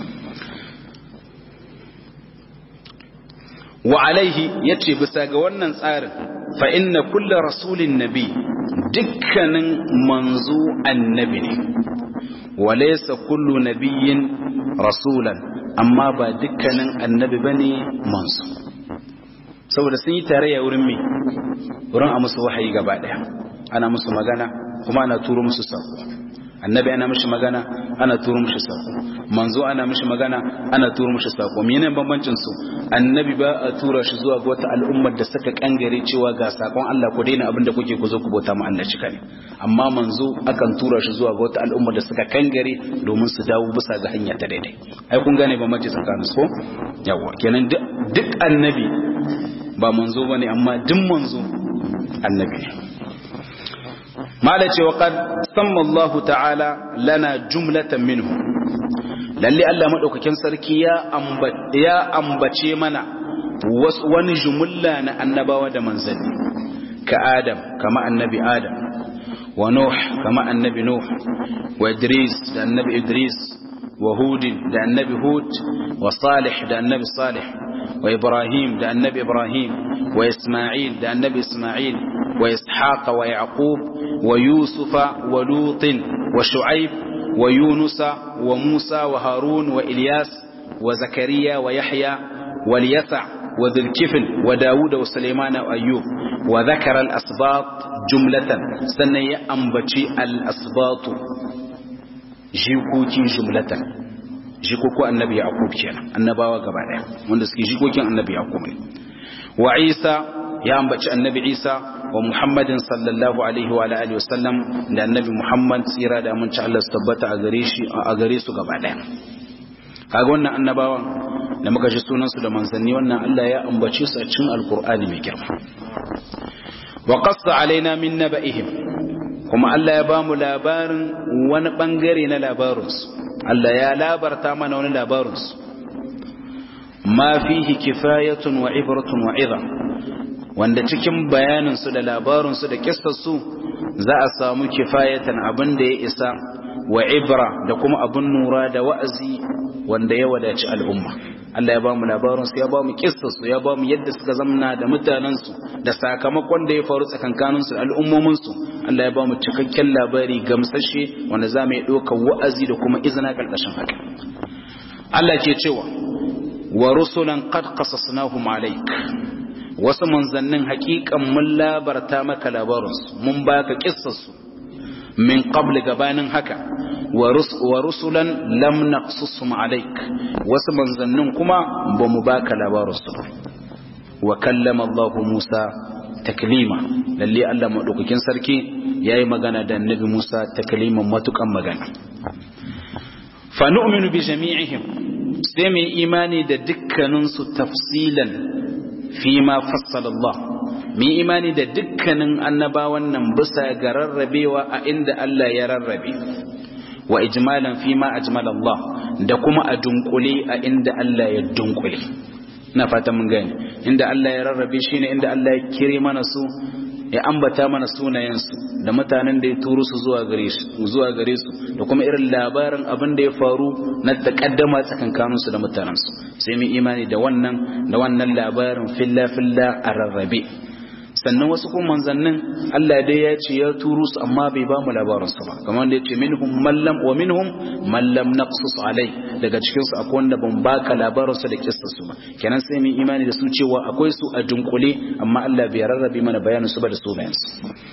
Speaker 1: wa alaihi yace bisa ga wannan tsarin fa inna kullu rasulin nabi dukkanin manzo annabi ne wa laysa kullu nabiyyin rasulan amma ba dukkanin annabi bane manzo saboda sun yi tarayya wurin me wurin a musu wahayi gaba daya ana musu magana kuma ana turo musu sako annabi ana mishi magana ana turo mishi sako manzo ana mishi magana ana turo mishi sako menene bambancin su annabi ba a tura shi zuwa ga wata al'ummar da suka kangare cewa ga sakon Allah ku daina abin da kuke ku zo ku bauta ma Allah shi kane amma manzo akan tura shi zuwa ga wata al'ummar da suka kangare domin su dawo bisa ga hanya ta daidai ai kun gane bambanci tsakanin su ko yawa kenan duk annabi ba manzo bane amma duk manzo annabi ne mala ce waƙad samma Allah ta'ala lana jumlatan minhu lalle Allah maɗaukakin sarki ya ambace mana wani jumulla na annabawa da manzanni ka Adam kama annabi Adam wa Nuh kama annabi Nuh wa Idris da annabi Idris wa Hudin da annabi Hud wa Salih da annabi Salih wa Ibrahim da annabi Ibrahim wa Ismail da annabi Ismail وإسحاق ويعقوب ويوسف ولوط وشعيب ويونس وموسى وهارون وإلياس وزكريا ويحيى واليسع وذي الكفل وداود وسليمان وأيوب وذكر الأسباط جملة سنة أنبتي الأسباط جيكوكي جملة جيكوكو النبي يعقوب كان النباوة قبالة وندسكي جيكوكي النبي يعقوب وعيسى ya ambaci annabi Isa wa Muhammadin sallallahu alaihi wa alihi wasallam da annabi Muhammad tsira da aminci Allah su tabbata a gare shi a gare su gaba daya kaga wannan annabawan da muka ji sunan su da manzanni wannan Allah ya ambace su a cikin alqur'ani mai girma wa qassa alaina min naba'ihim kuma Allah ya bamu labarin wani bangare na labarinsu Allah ya labarta mana wani labarinsu ma fihi kifayatun wa ibratun wa idha wanda cikin bayaninsu da labarinsu da kissarsu za a samu kifayatan abin da ya isa wa ibra da kuma abin nura da wa'azi wanda ya wadaci al'umma Allah ya ba mu labarinsu ya ba mu kissarsu ya ba mu yadda suka zamna da mutanensu da sakamakon da ya faru tsakankaninsu da al'ummominsu Allah ya ba mu cikakken labari gamsashe wanda za mu yi ɗaukar wa'azi da kuma izina ƙarƙashin haka Allah ke cewa wa rusulan qad qasasnahum alayk wasu manzannin haƙiƙan mun labarta maka labarinsu mun baka kissarsu min qabli gabanin haka wa rusulan lam naqsusum alayk wasu manzannin kuma ba mu baka labarinsu ba wa kallama Allah Musa taklima lalle Allah madaukakin sarki yayi magana da annabi Musa takliman matukan magana fa nu'minu bi jami'ihim sai mu imani da dukkanin su tafsilan fi ma fassala Allah mu imani da dukkanin annabawan nan bisa ga rarrabewa a inda Allah ya rarrabe wa ijmalan fi ma ajmala Allah da kuma a dunkule a inda Allah ya dunkule ina fata mun gani inda Allah ya rarrabe shi ne inda Allah ya kire mana su ya ambata mana sunayensu da mutanen da ya turo su zuwa gare su zuwa gare su da kuma irin labarin abin da ya faru na takaddama tsakankanin su da mutanen su sai mu imani da wannan da wannan labarin filla filla a rarrabe sannan wasu kuma manzannin Allah dai ya ce ya turo su amma bai ba mu labarin su ba kamar da ya ce minhum mallam wa minhum mallam naqsus alai daga cikin su akwai wanda ban baka labarin su da kissa su ba kenan sai mu imani da su cewa akwai su a dunkule amma Allah bai rarrabe mana bayanin su ba da sunayen su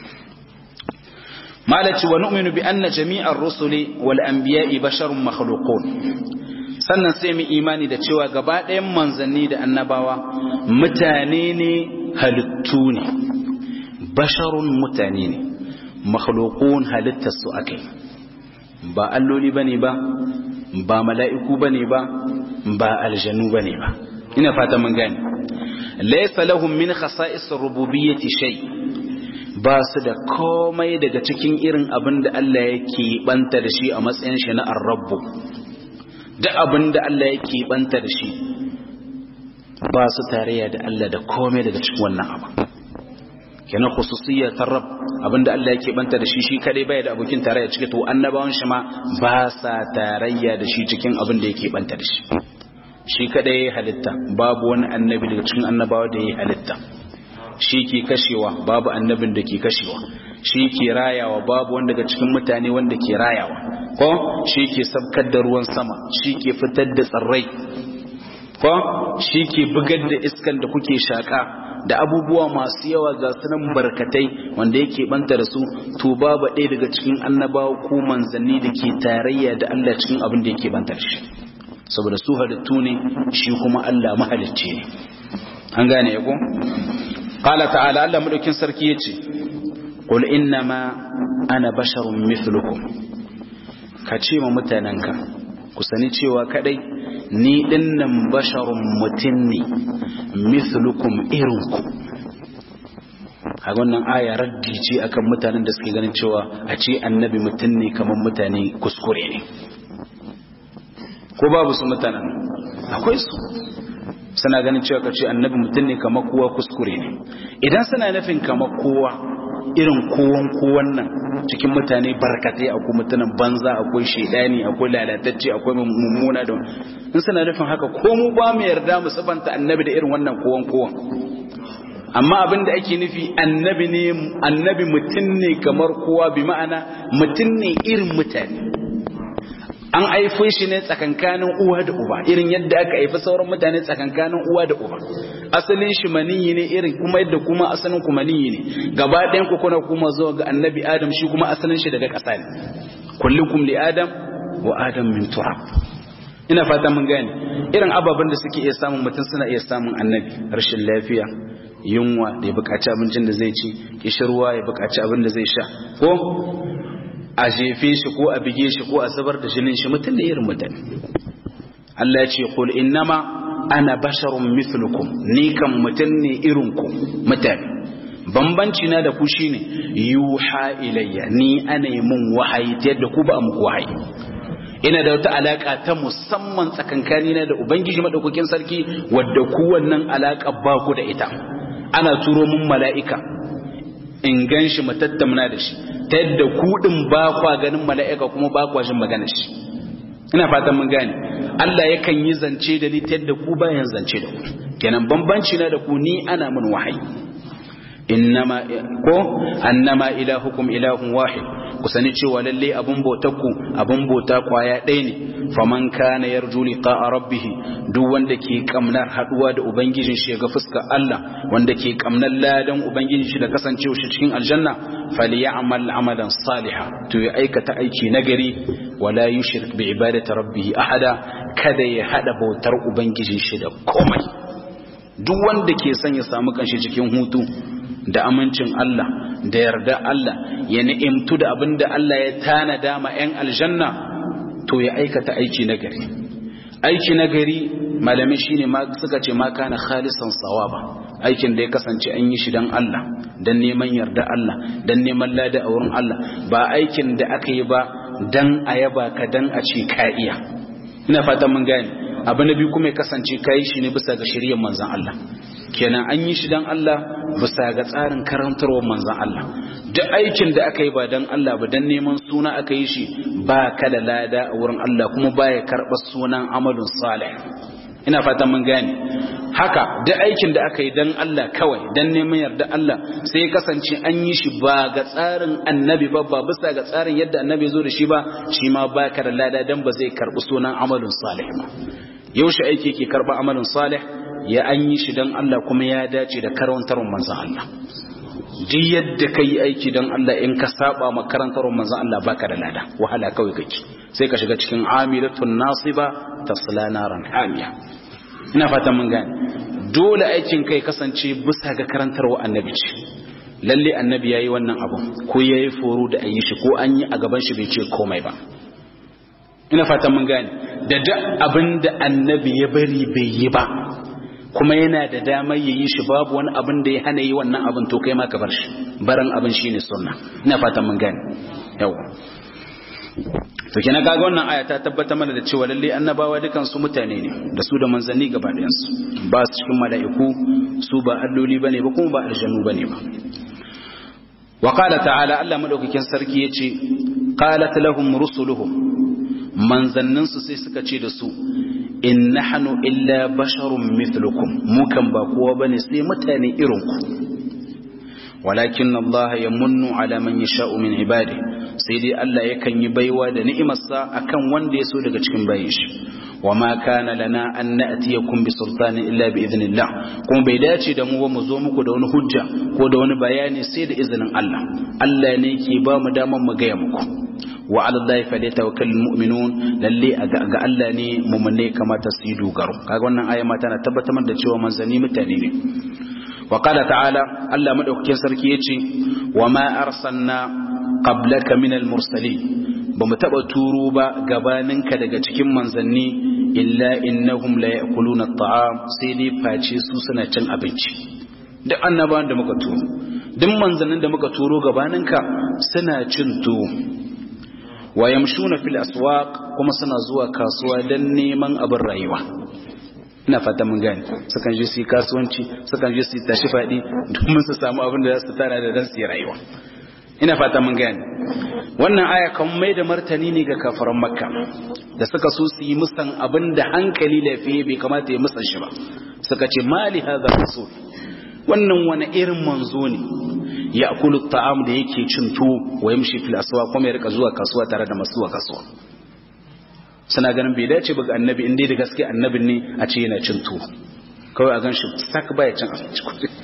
Speaker 1: malaci wa nu'minu bi anna jami'ar rusuli wal anbiya'i basharun makhluqun sannan sai mu imani da cewa gaba ɗayan manzanni da annabawa mutane ne halittu ne basharun mutane ne makhlukun halittar su akai ba alloli bane ba ba mala'iku bane ba ba aljanu bane ba ina fata mun gane laysa lahum min khasa'is rububiyyati shay ba su da komai daga cikin irin abin da Allah yake banta da shi a matsayin shi na ar-rabbu duk abin da Allah yake banta da shi ba su tarayya da Allah da komai daga cikin wannan abu kenan khususiyya ta rab abinda Allah yake banta da shi shi kadai bai da abokin tarayya cikin to annabawan shi ma ba sa tarayya da shi cikin abin da yake banta da shi shi kadai ya halitta babu wani annabi daga cikin annabawa da ya halitta shi ke kashewa babu annabin da ke kashewa shi ke rayawa babu wanda daga cikin mutane wanda ke rayawa ko shi ke sabkar da ruwan sama shi ke fitar da tsirrai ko shi ke bugar da iskan da kuke shaka da abubuwa masu yawa ga sunan barkatai wanda yake banta da su to babu ɗaya daga cikin annabawa ko manzanni da ke tarayya da Allah cikin abin da yake banta da shi saboda su halittu ne shi kuma Allah mahalicci ne an gane ya ko qala ta'ala Allah madaukin sarki yace qul innama ana basharun mithlukum ka ce ma mutanenka ku sani cewa kadai ni dinnan basharun mutum ne mithlukum irinku a wannan aya raddi ce akan mutanen da suke ganin cewa a ce annabi mutum ne kamar mutane kuskure ne ko babu su mutanen akwai su suna ganin cewa ka ce annabi mutum ne kamar kowa kuskure ne idan suna nufin kamar kowa irin kowan kowan nan cikin mutane barkatai akwai mutanen banza akwai shaidani akwai lalatacce akwai mummuna da in suna nufin haka ko mu ba mu yarda mu sabanta annabi da irin wannan kowan kowan amma abin da ake nufi annabi ne annabi mutum ne kamar kowa bi ma'ana mutum ne irin mutane an haifo shi ne tsakankanin uwa da uba irin yadda aka haifi sauran mutane tsakankanin uwa da uba asalin shi maniyi ne irin kuma yadda kuma asalin ku maniyi ne gaba ɗayan ku kuna kuma zuwa ga annabi adam shi kuma asalin shi daga ƙasa ne kullukum li adam wa adam min turab ina fata mun gane irin ababen da suke iya samun mutum suna iya samun annabi rashin lafiya yunwa da ya buƙaci abincin da zai ci kishirwa ya buƙaci abin da zai sha ko a jefe shi ko a bige shi ko a zubar da jinin shi mutum da irin mutane Allah ya ce qul innama ana basharun mithlukum ni kan mutum ne irin ku mutane bambanci na da ku shine yuha ilayya ni ana yi mun wahayi ta yadda ku ba muku wahayi ina da wata alaka ta musamman tsakankani na da ubangiji madaukakin sarki wadda ku wannan alaka ba ku da ita ana turo mun mala'ika in gan shi mu tattauna da shi ta yadda kuɗin ba kwa ganin mala'ika kuma ba kwa jin magana shi ina fatan mun gane Allah yakan yi zance da ni ta yadda ku bayan zance da ku kenan bambanci na da ku ni ana mun wahayi innama ko annama ilahukum ilahun wahid ku sani cewa lalle abun bautarku abun bauta kwaya ɗaya ne faman kana yarju liqa'a rabbih duk wanda ke kamnar haduwa da ubangijin shi ga fuskar Allah wanda ke kamnar ladan ubangijin shi da kasancewa shi cikin aljanna falyamal amalan salihan to ya aikata aiki nagari wala yushrik bi ibadati rabbih ahada kada ya hada bautar ubangijin shi da komai duk wanda ke son ya samu kanshi cikin hutu da amincin Allah da yarda Allah ya ni'imtu da abin da Allah ya tanada ma 'yan aljanna to ya aikata aiki na gari aiki na gari malamai shine ma suka ce ma kana khalisan sawaba aikin da ya kasance an yi shi dan Allah dan neman yarda Allah dan neman lada a wurin Allah ba aikin da aka yi ba dan a yaba ka dan a ce ka iya ina fatan mun gane abu na biyu kuma ya kasance ka yi shi ne bisa ga shari'ar manzon Allah kenan an yi shi dan Allah bisa ga tsarin karantarwar manzon Allah duk aikin da aka yi ba dan Allah ba dan neman suna aka yi shi ba ka da lada a wurin Allah kuma baya karɓar sunan amalun salih ina fatan mun gane haka duk aikin da aka yi dan Allah kawai dan neman yarda Allah sai kasance an yi shi ba ga tsarin annabi ba ba bisa ga tsarin yadda annabi zo da shi ba shi ma ba ka da lada dan ba zai karɓi sunan amalun salih ba yaushe aiki ke karɓa amalin salih ya an yi shi don Allah kuma ya dace da karantarwar manzan Allah duk yadda ka yi aiki don Allah in ka saba ma karantarwar manzan Allah baka da lada wahala kawai kake sai ka shiga cikin amilatun nasiba tasla naran hamiya ina fatan mun gane dole aikin kai kasance bisa ga karantarwar annabi ce lalle annabi yayi wannan abun ko yayi foro da ayi shi ko an yi a gaban shi bai ce komai ba ina fatan mun gane da duk abin da annabi ya bari bai yi ba kuma yana da damar ya yi shi babu wani abin da ya hana yi wannan abin to kai ma ka bar shi barin abin shine sunna ina fatan mun gane yawa to kina kaga wannan aya ta tabbata mana da cewa lalle annabawa dukan su mutane ne da su da manzanni gaba ɗayan su ba su cikin mala'iku su ba alloli bane ba kuma ba aljanu bane ba wa qala ta'ala Allah madaukakin sarki yace qalat lahum rusuluhum manzanninsu sai suka ce da su in nahnu illa basharun mithlukum mu kan ba kowa bane sai mutane irin ku walakin Allah yamunnu ala man yasha'u min ibadi sai dai Allah yakan yi baiwa da ni'imarsa akan wanda ya so daga cikin bayin shi wama kana lana an na'tiyakum bi sultanin illa bi idnillah kuma bai dace da mu ba mu zo muku da wani hujja ko da wani bayani sai da izinin Allah Allah ne ke ba mu daman mu gaya muku wa ala Allah falyatawakkal mu'minun lalle ga Allah ne mu'minai kamata su yi dogaro kaga wannan aya ma tana tabbatar da cewa manzanni mutane ne wa qala ta'ala Allah madaukakin sarki yace wa ma arsalna qablaka min al-mursalin ba mu taba turo ba gabaninka daga cikin manzanni illa innahum la ya'kuluna at-ta'am sai dai face su suna cin abinci duk annabawan da muka turo duk manzannin da muka turo gabaninka suna cin tuwo wa yamshuna fil aswaq kuma suna zuwa kasuwa dan neman abin rayuwa ina fata mun gane sukan je su yi kasuwanci sukan je su tashi fadi domin su samu abin da za su tara da dan su yi rayuwa ina fata mun gane wannan aya kan mai da martani ne ga kafaran makka da suka so su yi musan abin da hankali lafiye bai kamata ya musan shi ba suka ce mali hadha rasul wannan wani irin manzo ne ya akulu ta'am da yake cin tuwo wa yamshi fil aswa kuma ya rika zuwa kasuwa tare da masu zuwa kasuwa suna ganin bai dace ba ga annabi in dai da gaske annabin ne a ce yana cin tuwo kawai a gan shi sak baya cin abinci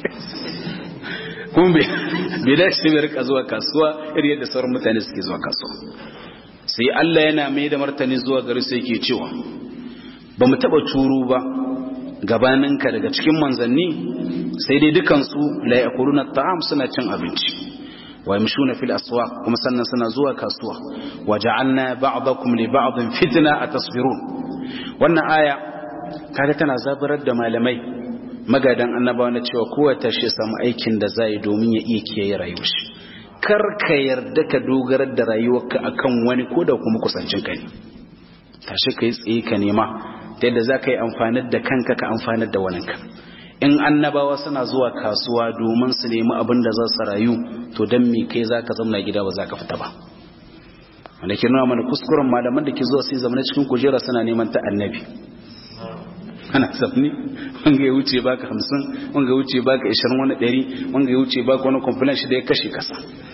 Speaker 1: kuma bai dace bai rika zuwa kasuwa irin yadda sauran mutane suke zuwa kasuwa sai Allah yana mai da martani zuwa gari sai yake cewa ba mu taba turo ba gabaninka daga cikin manzanni sai dai dukansu la yakuluna ta'am suna cin abinci wa yamshuna fil aswaq kuma sannan suna zuwa kasuwa wa ja'alna ba'dakum li ba'din fitna atasbirun wannan aya kaga tana zabarar da malamai magadan annabawa na cewa kowa ta shi samu aikin da zai domin ya iya kiyaye rayuwar shi kar ka yarda ka dogarar da rayuwarka akan wani ko da kuma kusancin ka ne tashi ka yi tsaye ka nema ta yadda za ka yi amfanar da kanka ka amfanar da waninka in annabawa suna zuwa kasuwa domin su nemi abin da za su rayu to don me kai za ka zauna gida ba za ka fita ba wanda ke nuna mana kuskuren malaman da ke zuwa sai zama cikin kujera suna neman ta annabi ana safni wanga ya wuce baka hamsin wanga ya wuce baka ishirin wani ɗari wanga ya wuce baka wani kwamfilan shi da ya kashe kasa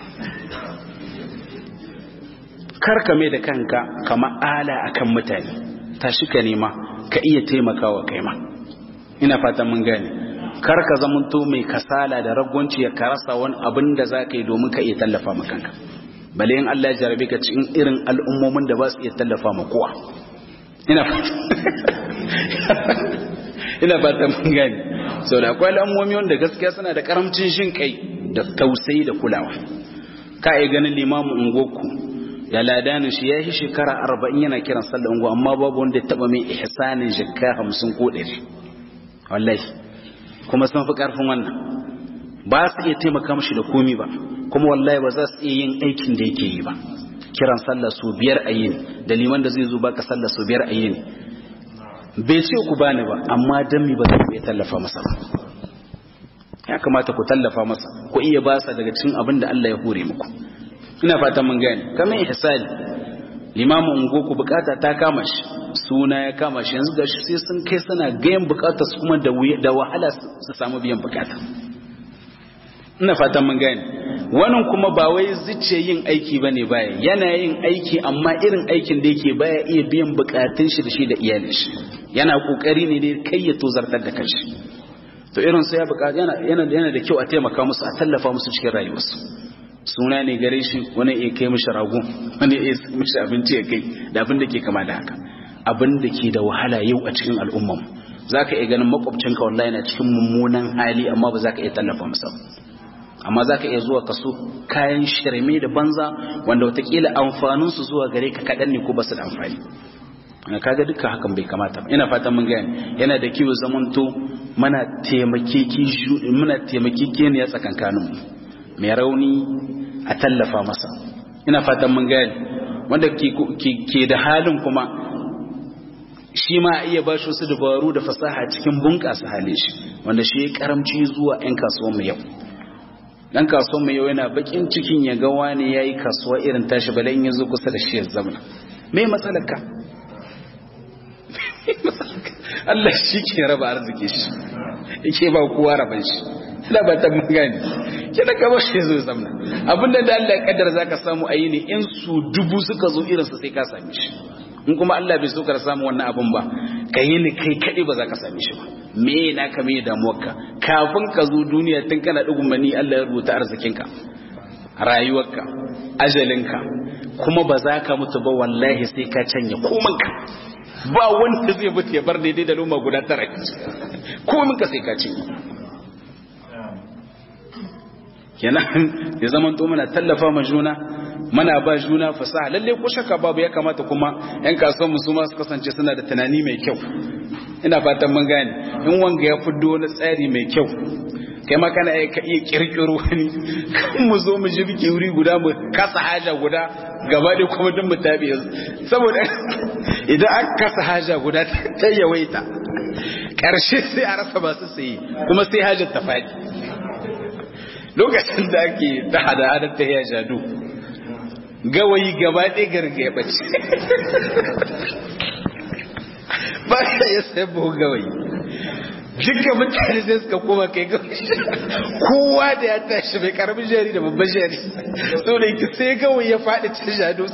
Speaker 1: karka mai da kanka kama ala akan mutane tashi ka nema ka iya taimakawa kai ma ina fatan mun gane kar ka zamanto mai kasala da ragwanci ya karasa wani abin da za ka yi domin ka iya tallafa ma kanka bale in Allah ya jarabe ka cikin irin al'ummomin da ba su iya tallafa ma kowa ina fatan ina fatan mun gane sau da akwai al'ammomi wanda gaskiya suna da karamcin shin kai da tausayi da kulawa ka yi ganin limamu ungoku ya ladanin shi ya yi shekara arba'in yana kiran sallar ungo amma babu wanda ya taba mai ihsanin jikka hamsin ko ɗari wallahi kuma sun fi ƙarfin wannan ba su iya taimaka mashi da komi ba kuma wallahi ba za su iya yin aikin da yake yi ba kiran sallah su biyar a yini da liman da zai zo baka sallah su biyar a yini bai ce ku bani ba amma dan mi ba za ku iya tallafa masa ba ya kamata ku tallafa masa ku iya ba sa daga cikin abin da Allah ya hore muku ina fatan mun gane kamar ihsani limamu ungo ku bukata ta kama shi suna ya kama shi yanzu gashi sai sun kai suna gayan bukatar su kuma da wahala su samu biyan bukata ina fatan mun gane wannan kuma ba wai zuciya yin aiki bane baya yana yin aiki amma irin aikin da yake baya iya biyan bukatun shi da shi da iyalin shi yana kokari ne ne kai ya tozartar da kanshi to irin sai ya bukata yana yana yana da kyau a taimaka musu a tallafa musu cikin rayuwarsu suna ne gare shi wani ya kai mishi rago wani ya mishi abinci ya kai da abin da ke kama da haka abin da ke da wahala yau a cikin al'ummar za ka iya ganin makwabcinka wallahi yana cikin mummunan hali amma ba za ka iya tallafa masa amma za ka iya zuwa kaso kayan shirme da banza wanda watakila amfaninsu zuwa gare ka kaɗan ne ko ba su da amfani kaga duka hakan bai kamata ba ina fatan mun gane yana da kiwo zamanto muna taimakeki muna taimakeki ne ya tsakankanin mai rauni a tallafa masa ina fatan mun gane wanda ke da halin kuma shi ma iya ba shi wasu dabaru da fasaha cikin bunƙasa halin shi wanda shi ya karamci zuwa 'yan kasuwan mu yau dan kasuwan mu yau yana bakin cikin ya ga wani yayi kasuwa irin tashi bala in yazo kusa da shi ya zama me matsalar ka Allah shi ke raba arziki shi yake ba kowa raban shi ina ba ta mun gani kina ka ba shi zo zamna abinda da Allah ya kaddara zaka samu ayi ne in su dubu suka zo irin su sai ka same shi in kuma Allah bai so ka samu wannan abun ba ka yi ni kai kaɗai ba za ka same shi ba me na ka me damuwarka kafin ka zo duniya tun kana ɗigun mani Allah ya rubuta arzikinka rayuwarka ajalinka kuma ba za ka mutu ba wallahi sai ka canja komanka ba wanda zai mutu ya bar daidai da loma guda tara kominka sai ka canja kenan ya zama to mana tallafa ma juna mana ba juna fasaha lalle ko shakka babu ya kamata kuma yan kasuwan mu su ma su kasance suna da tunani mai kyau ina fatan mun gane in wanga ya fiddo wani tsari mai kyau kai ma kana ka iya kirkiro wani kan mu zo mu jibge wuri guda mu kasa haja guda gaba da kuma duk mu tabi saboda idan aka kasa haja guda ta yawaita karshe sai a rasa masu sayi kuma sai hajar ta faɗi lokacin da ake ta hada hadar ta ya jadu gawayi gaba ɗaya garga ya ɓace ba ya ya sai buhu gawayi duka mutane sai suka koma kai gawayi kowa da ya tashi mai karamin jari da babban jari so da yake sai gawayi ya faɗi ta jadu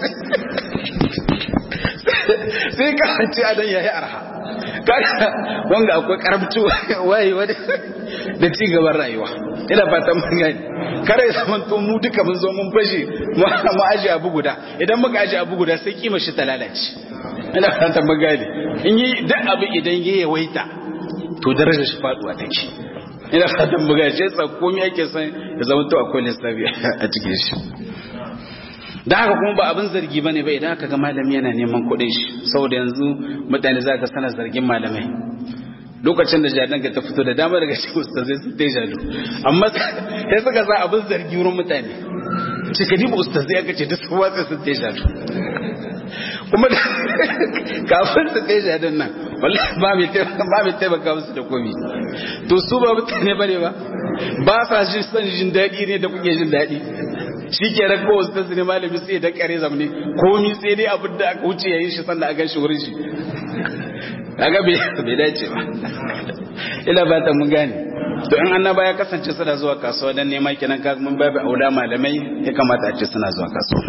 Speaker 1: sai kasance a dan ya yi arha kaga wanga akwai karamci wayewa da ci gaban rayuwa ina fatan mun gani kare ya zama to mu duka mun zo mun fashe mu aje abu guda idan muka aje abu guda sai kima shi ta lalace ina fatan mun gani in yi duk abu idan ya yawaita to darajar shi faduwa take ina fatan mun gani sai komai yake san ya zama to akwai lissafi a cikin shi da haka kuma ba abin zargi ba ne ba idan aka ga malami yana neman kuɗin shi saboda yanzu mutane za ka sana zargin malamai lokacin da jadon ka ta fito da dama daga cikin ustazai sun ta jado amma sai suka sa abin zargi wurin mutane ce ka diba ustazai aka ce duk sun watsa sun ta jado kuma kafin su ta jadon nan wallahi ba mai taimaka musu da komi to su ba mutane ba ne ba ba sa jin son jin daɗi ne da kuke jin daɗi shi ke ran ko wasu tasiri malami sai da kare zamani komi sai dai abin da aka wuce yayin shi sannan a gan shi wurin shi kaga bai dace ba ila ba ta mun gane to in annaba ya kasance suna zuwa kasuwa dan nema kenan ka mun babu aula malamai ya kamata a ce suna zuwa kasuwa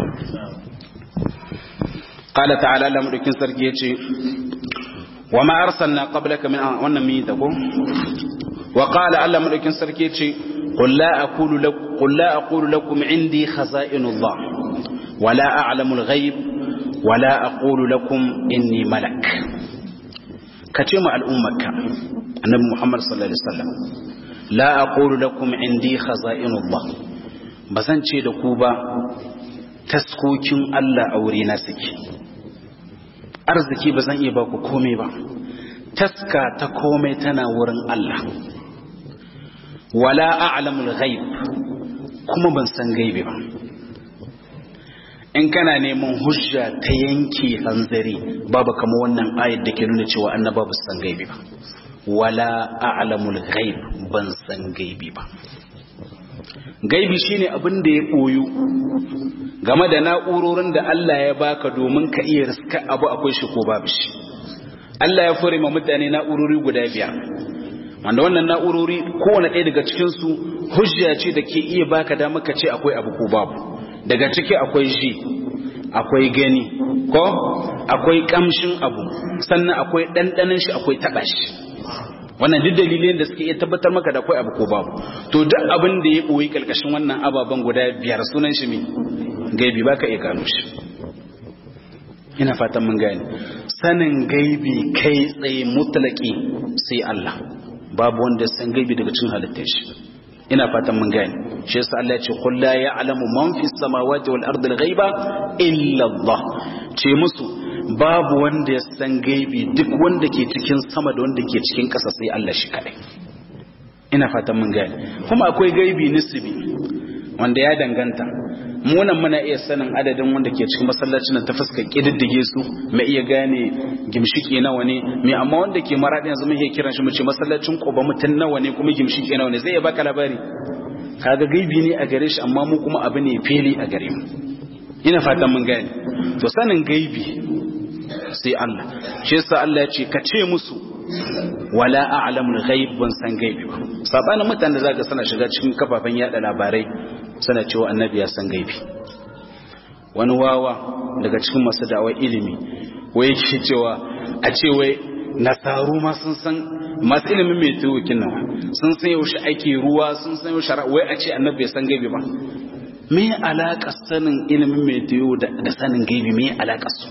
Speaker 1: qala ta'ala la mudukin sarki yace wa ma arsalna qablaka min wannan mi ta ko wa qala Allah mudukin sarki yace قل لا أقول لك قل لا أقول لكم عندي خزائن الله ولا أعلم الغيب ولا أقول لكم إني ملك ka ce ma al'ummarka annabi Muhammad sallallahu alaihi wasallam la aqulu lakum indi khaza'inullah bazan ce da ku ba taskokin Allah a wuri na suke arziki bazan iya ba ku komai ba taska ta komai tana wurin Allah wala a'lamul ghaib kuma ban san gaibi ba in kana neman hujja ta yanke hanzari babu kama wannan ayat da ke nuna cewa annaba ba san gaibi ba wala a'lamul ghaib ban san gaibi ba gaibi shine abin da ya koyu game da na'urorin da Allah ya baka domin ka iya riska abu akwai shi ko babu shi Allah ya fure ma mutane na'urori guda biyar wanda wannan na'urori kowane ɗaya daga cikinsu hujja ce da ke iya baka dama ka ce akwai abu ko babu daga ciki akwai ji akwai gani ko akwai kamshin abu sannan akwai ɗanɗanin shi akwai taɓa shi wannan duk dalilin da suke iya tabbatar maka da akwai abu ko babu to duk abin da ya ɓoyi ƙarƙashin wannan ababen guda biyar sunan shi me gaibi baka iya gano shi ina fatan mun gane sanin gaibi kai tsaye mutlaki sai Allah babu wanda san gaibi daga cikin halittar shi ina fatan mun gane shi yasa Allah ya ce qul la ya'lamu man fis samawati wal ardi al ghaiba illa Allah ce musu babu wanda ya san gaibi duk wanda ke cikin sama da wanda ke cikin ƙasa sai Allah shi kadai ina fatan mun gane kuma akwai gaibi nisbi wanda ya danganta munan muna iya sanin adadin wanda ke cikin masallacin ta fuskar kididdige su mai iya gane gimshiki nawa ne mai amma wanda ke maraɗi yanzu mun iya kiran shi mu ce masallacin ƙoba mutum nawa ne kuma gimshiki nawa ne zai iya baka labari kaga gaibi ne a gare shi amma mu kuma abu ne fili a gare mu ina fatan mun gane to sanin gaibi sai Allah shi yasa Allah ya ce ka ce musu wala a'lamul ghaib ban san gaibi ba sabanin mutanen da zaka sana shiga cikin kafafen yada labarai sana cewa annabi ya san gaibi wani wawa daga cikin masu da'awar ilimi wai yake cewa a ce wai nasaru ma sun san masu ilimin mai tuwokin nan sun san yaushe ake ruwa sun san yaushe wai a ce annabi ya san gaibi ba me alaƙa sanin ilimin mai tuwo da sanin gaibi me alaƙa su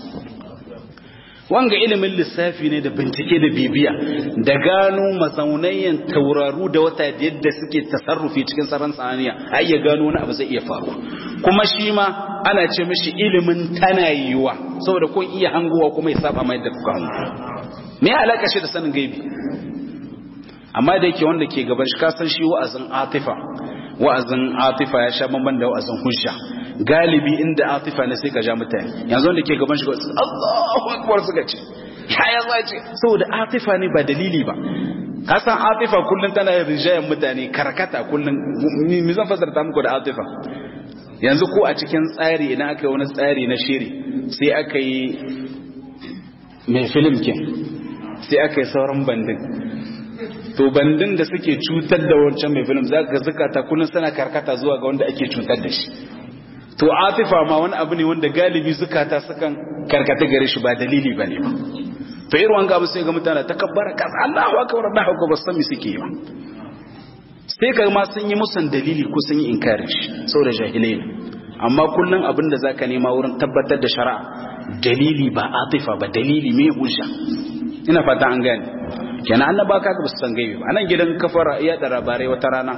Speaker 1: wanga ilimin lissafi ne da bincike da bibiya da gano mazaunayen tauraru da wata da yadda suke tasarrufi cikin tsaron sananiya a iya gano wani abu zai iya faru kuma shi ma ana ce mishi ilimin tana yiwa saboda kun iya hangowa kuma ya saba mai da kuka hango me ya alaka shi da sanin gaibi amma da yake wanda ke gaban shi kasan shi wa'azin atifa wa'azin atifa ya sha bamban da wa'azin hujja galibi inda atifa ne sai ka ja mutane yanzu wanda ke gaban shi ga Allahu akbar suka ce ya za ce saboda atifa ne ba dalili ba ka san atifa kullun tana rijayen mutane karkata kullun mi zan fasarta muku da atifa yanzu ko a cikin tsari idan aka yi wani tsari na shiri sai aka yi mai film kin sai aka yi sauran bandin to bandin da suke cutar da wancan mai film za ka zukata kullun suna karkata zuwa ga wanda ake cutar da shi to atifa ma wani abu ne wanda galibi zukata sukan karkata gare shi ba dalili ba ne ba to irin wanga abu sai ga mutane takabbara kaza Allahu akbar Allahu akbar ba san me suke yi ba sai ka ma sun yi musan dalili ko sun yi inkarin shi saboda jahilai ne amma kullum abin da zaka nema wurin tabbatar da shari'a dalili ba atifa ba dalili me hujja ina fata an gane kenan annaba ka ba su san gaibi ba anan gidan kafara iya da labarai wata rana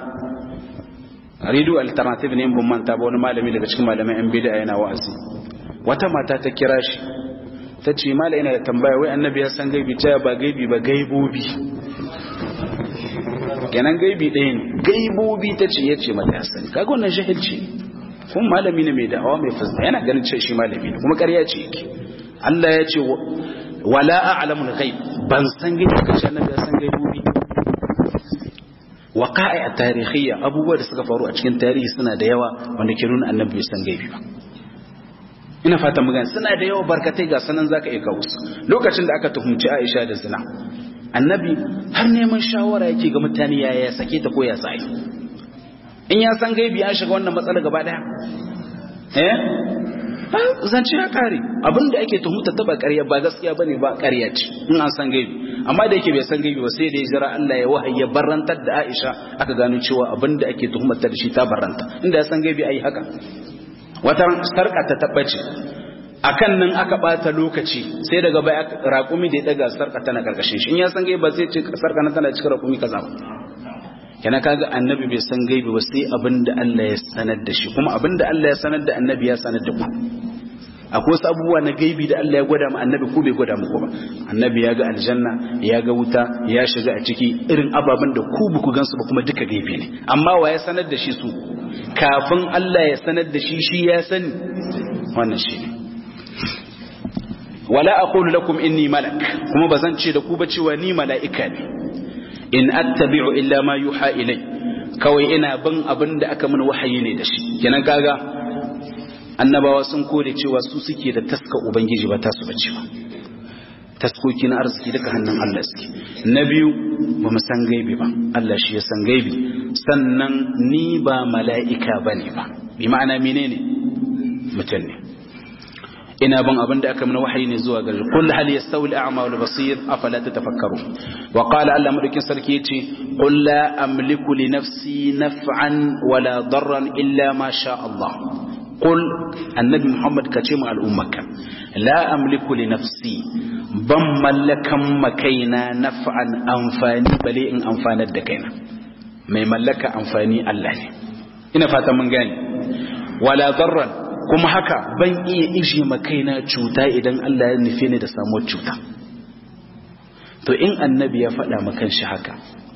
Speaker 1: radio alternative ne ban manta ba wani malami daga cikin malaman yan bid'a yana wa'azi wata mata ta kira shi ta ce mala ina da tambaya wai annabi ya san gaibi ta ba gaibi ba gaibobi kenan gaibi ɗaya ne gaibobi ta ce ya ce mata ya sani kaga wannan jahilci kuma malami ne mai da'awa mai fasda yana ganin ce shi malami ne kuma ƙarya ce yake Allah ya ce wala a'lamul ghaib ban san gaibi kace annabi ya san gaibobi waqa'i a tarihiyya abubuwa da suka faru a cikin tarihi suna da yawa wanda ke nuna annabi bai san gaibi ba ina fata magana suna da yawa barkatai ga sanan zaka iya kawo su lokacin da aka tuhumci Aisha da zina annabi har neman shawara yake ga mutane yaya ya sake ta ko ya sai in ya san gaibi an shiga wannan matsala gaba daya eh zance ya kare abinda ake tuhumta ta ba ƙarya ba gaskiya bane ba ƙarya ce in an san gaibi amma da yake bai san gaibi ba sai da ya jira Allah ya wahayi ya barantar da Aisha aka gano cewa abinda ake tuhumar ta da shi ta baranta inda ya san gaibi ai haka wata sarka ta tabbace akan nan aka bata lokaci sai daga baya raƙumi da ya daga sarka tana karkashin shi in ya san gaibi ba zai ce sarka na tana cikin raƙumi kaza ba kana kaga annabi bai san gaibi ba sai abinda Allah ya sanar da shi kuma abinda Allah ya sanar da annabi ya sanar da ku akwai wasu abubuwa na gaibi da Allah ya gwada mu annabi ko bai gwada muku ba annabi ya ga aljanna ya ga wuta ya shiga a ciki irin ababen da ku ba ku gansu ba kuma duka gaibi ne amma wa ya sanar da shi su kafin Allah ya sanar da shi shi ya sani wannan shi ne wala aqulu lakum inni malak kuma bazan ce da ku ba cewa ni mala'ika ne in attabi'u illa ma yuha ilai kawai ina bin abin da aka min wahayi ne da shi kenan kaga annabawa sun kore cewa su suke da taska ubangiji ba tasu bace ba taskoki na arziki daga hannun Allah suke na biyu ba mu san gaibi ba Allah shi ya san gaibi sannan ni ba mala'ika bane ba bi ma'ana menene mutum ne ina ban abin da aka mana wahayi ne zuwa gari qul hal yastawi al-a'ma wal basir afala tatafakkaru wa qala Allah madaukin sarki yace qul la amliku li nafsi naf'an wala darran illa ma sha Allah qul annabi Muhammad kace mu al'ummaka la amliku li nafsi ban mallakan makaina naf'an amfani bale in amfanar da kaina mai mallaka amfani Allah ne ina fata mun gane wala darran kuma haka ban iya ishe makaina cuta idan Allah ya nufe ni da samuwar cuta to in annabi ya faɗa makan shi haka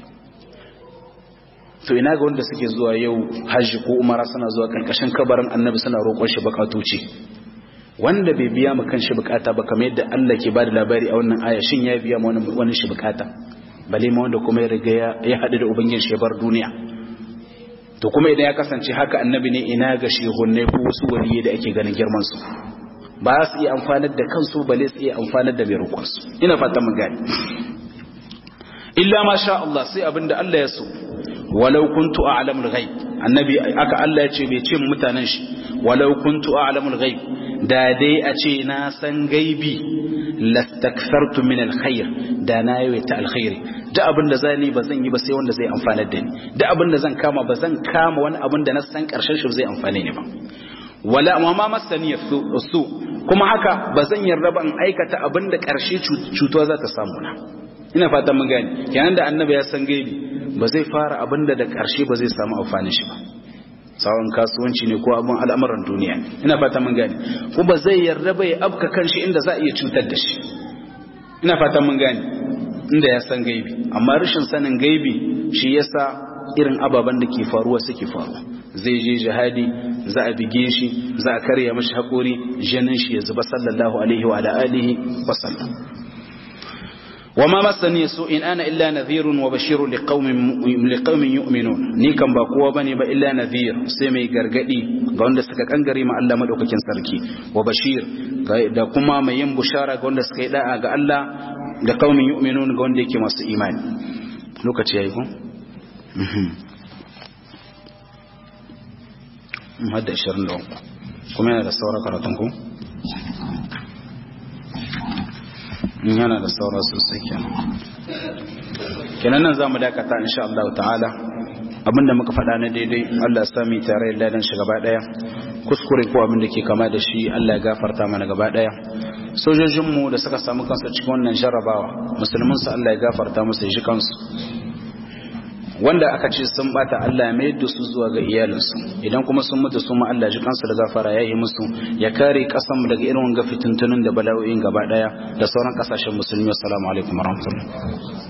Speaker 1: to ina ga wanda suke zuwa yau hajji ko umara suna zuwa ƙarƙashin kabarin annabi suna roƙon shi bukatoci wanda bai biya ma kan shi bukata ba kamar yadda Allah ke bada labari a wannan aya shin ya biya ma wani shi bukata bale ma wanda kuma ya riga ya haɗu da ubangiji shi bar duniya to kuma idan ya kasance haka annabi ne ina ga shehunai ko wasu waliye da ake ganin girman su ba su iya amfanar da kansu bale su iya amfanar da mai roƙon su ina fatan mun gane illa ma sha Allah sai abinda Allah ya so walau kuntu a'lamul ghaib annabi aka Allah ya ce bai ce mutanen shi walau kuntu a'lamul ghaib da dai a ce na san gaibi lastakthartu min alkhair da na yawaita alkhairi da abin da zan yi ba zan yi ba sai wanda zai amfana da ni da abin da zan kama ba zan kama wani abin da na san karshen shi zai amfane ni ba wala amma ma masani su kuma haka ba zan yarda ba in aikata abin da karshe cutuwa za ta samu na ina fatan mun gane kenan da annabi ya san gaibi ba zai fara abin da da karshe ba zai samu amfani shi ba tsawon kasuwanci ne ko abin al'amuran duniya ina fata mun gane ko ba zai yarda bai abka kanshi inda za a iya cutar da shi ina fata mun gane inda ya san gaibi amma rashin sanin gaibi shi yasa irin ababen da ke faruwa suke faruwa zai je jihadi za a bige shi za a karya mashi haƙori jinin shi ya zuba sallallahu alaihi wa alihi wa sallam وما مسني سوء إن أنا إلا نذير وبشير لقوم لقوم يؤمنون ni kan ba kowa bane ba illa nadhir sai mai gargadi ga wanda suka kangare ma Allah madaukakin sarki wa bashir da kuma mai yin bushara ga wanda suka yi da'a ga Allah da qaumin yu'minun ga wanda yake masu imani lokaci yayi ko mhm hadda 20 kuma yana da saura karatun ku yana da saura sosai kenan kenan nan zamu dakata insha Allah ta'ala abinda muka faɗa na daidai Allah ya sami tare da ladan shi gaba daya kuskure ko abin da ke kama da shi Allah ya gafarta mana gaba daya sojojin mu da suka samu kansu cikin wannan jarrabawa musulmin su Allah ya gafarta musu shi kansu wanda aka ce sun bata Allah ya mayar da su zuwa ga iyalinsu idan kuma sun mutu su ma Allah ji kansu da gafara ya yi musu ya kare kasanmu daga irin wanga fitintunin da bala'o'in gaba daya da sauran kasashen musulmi assalamu alaikum warahmatullahi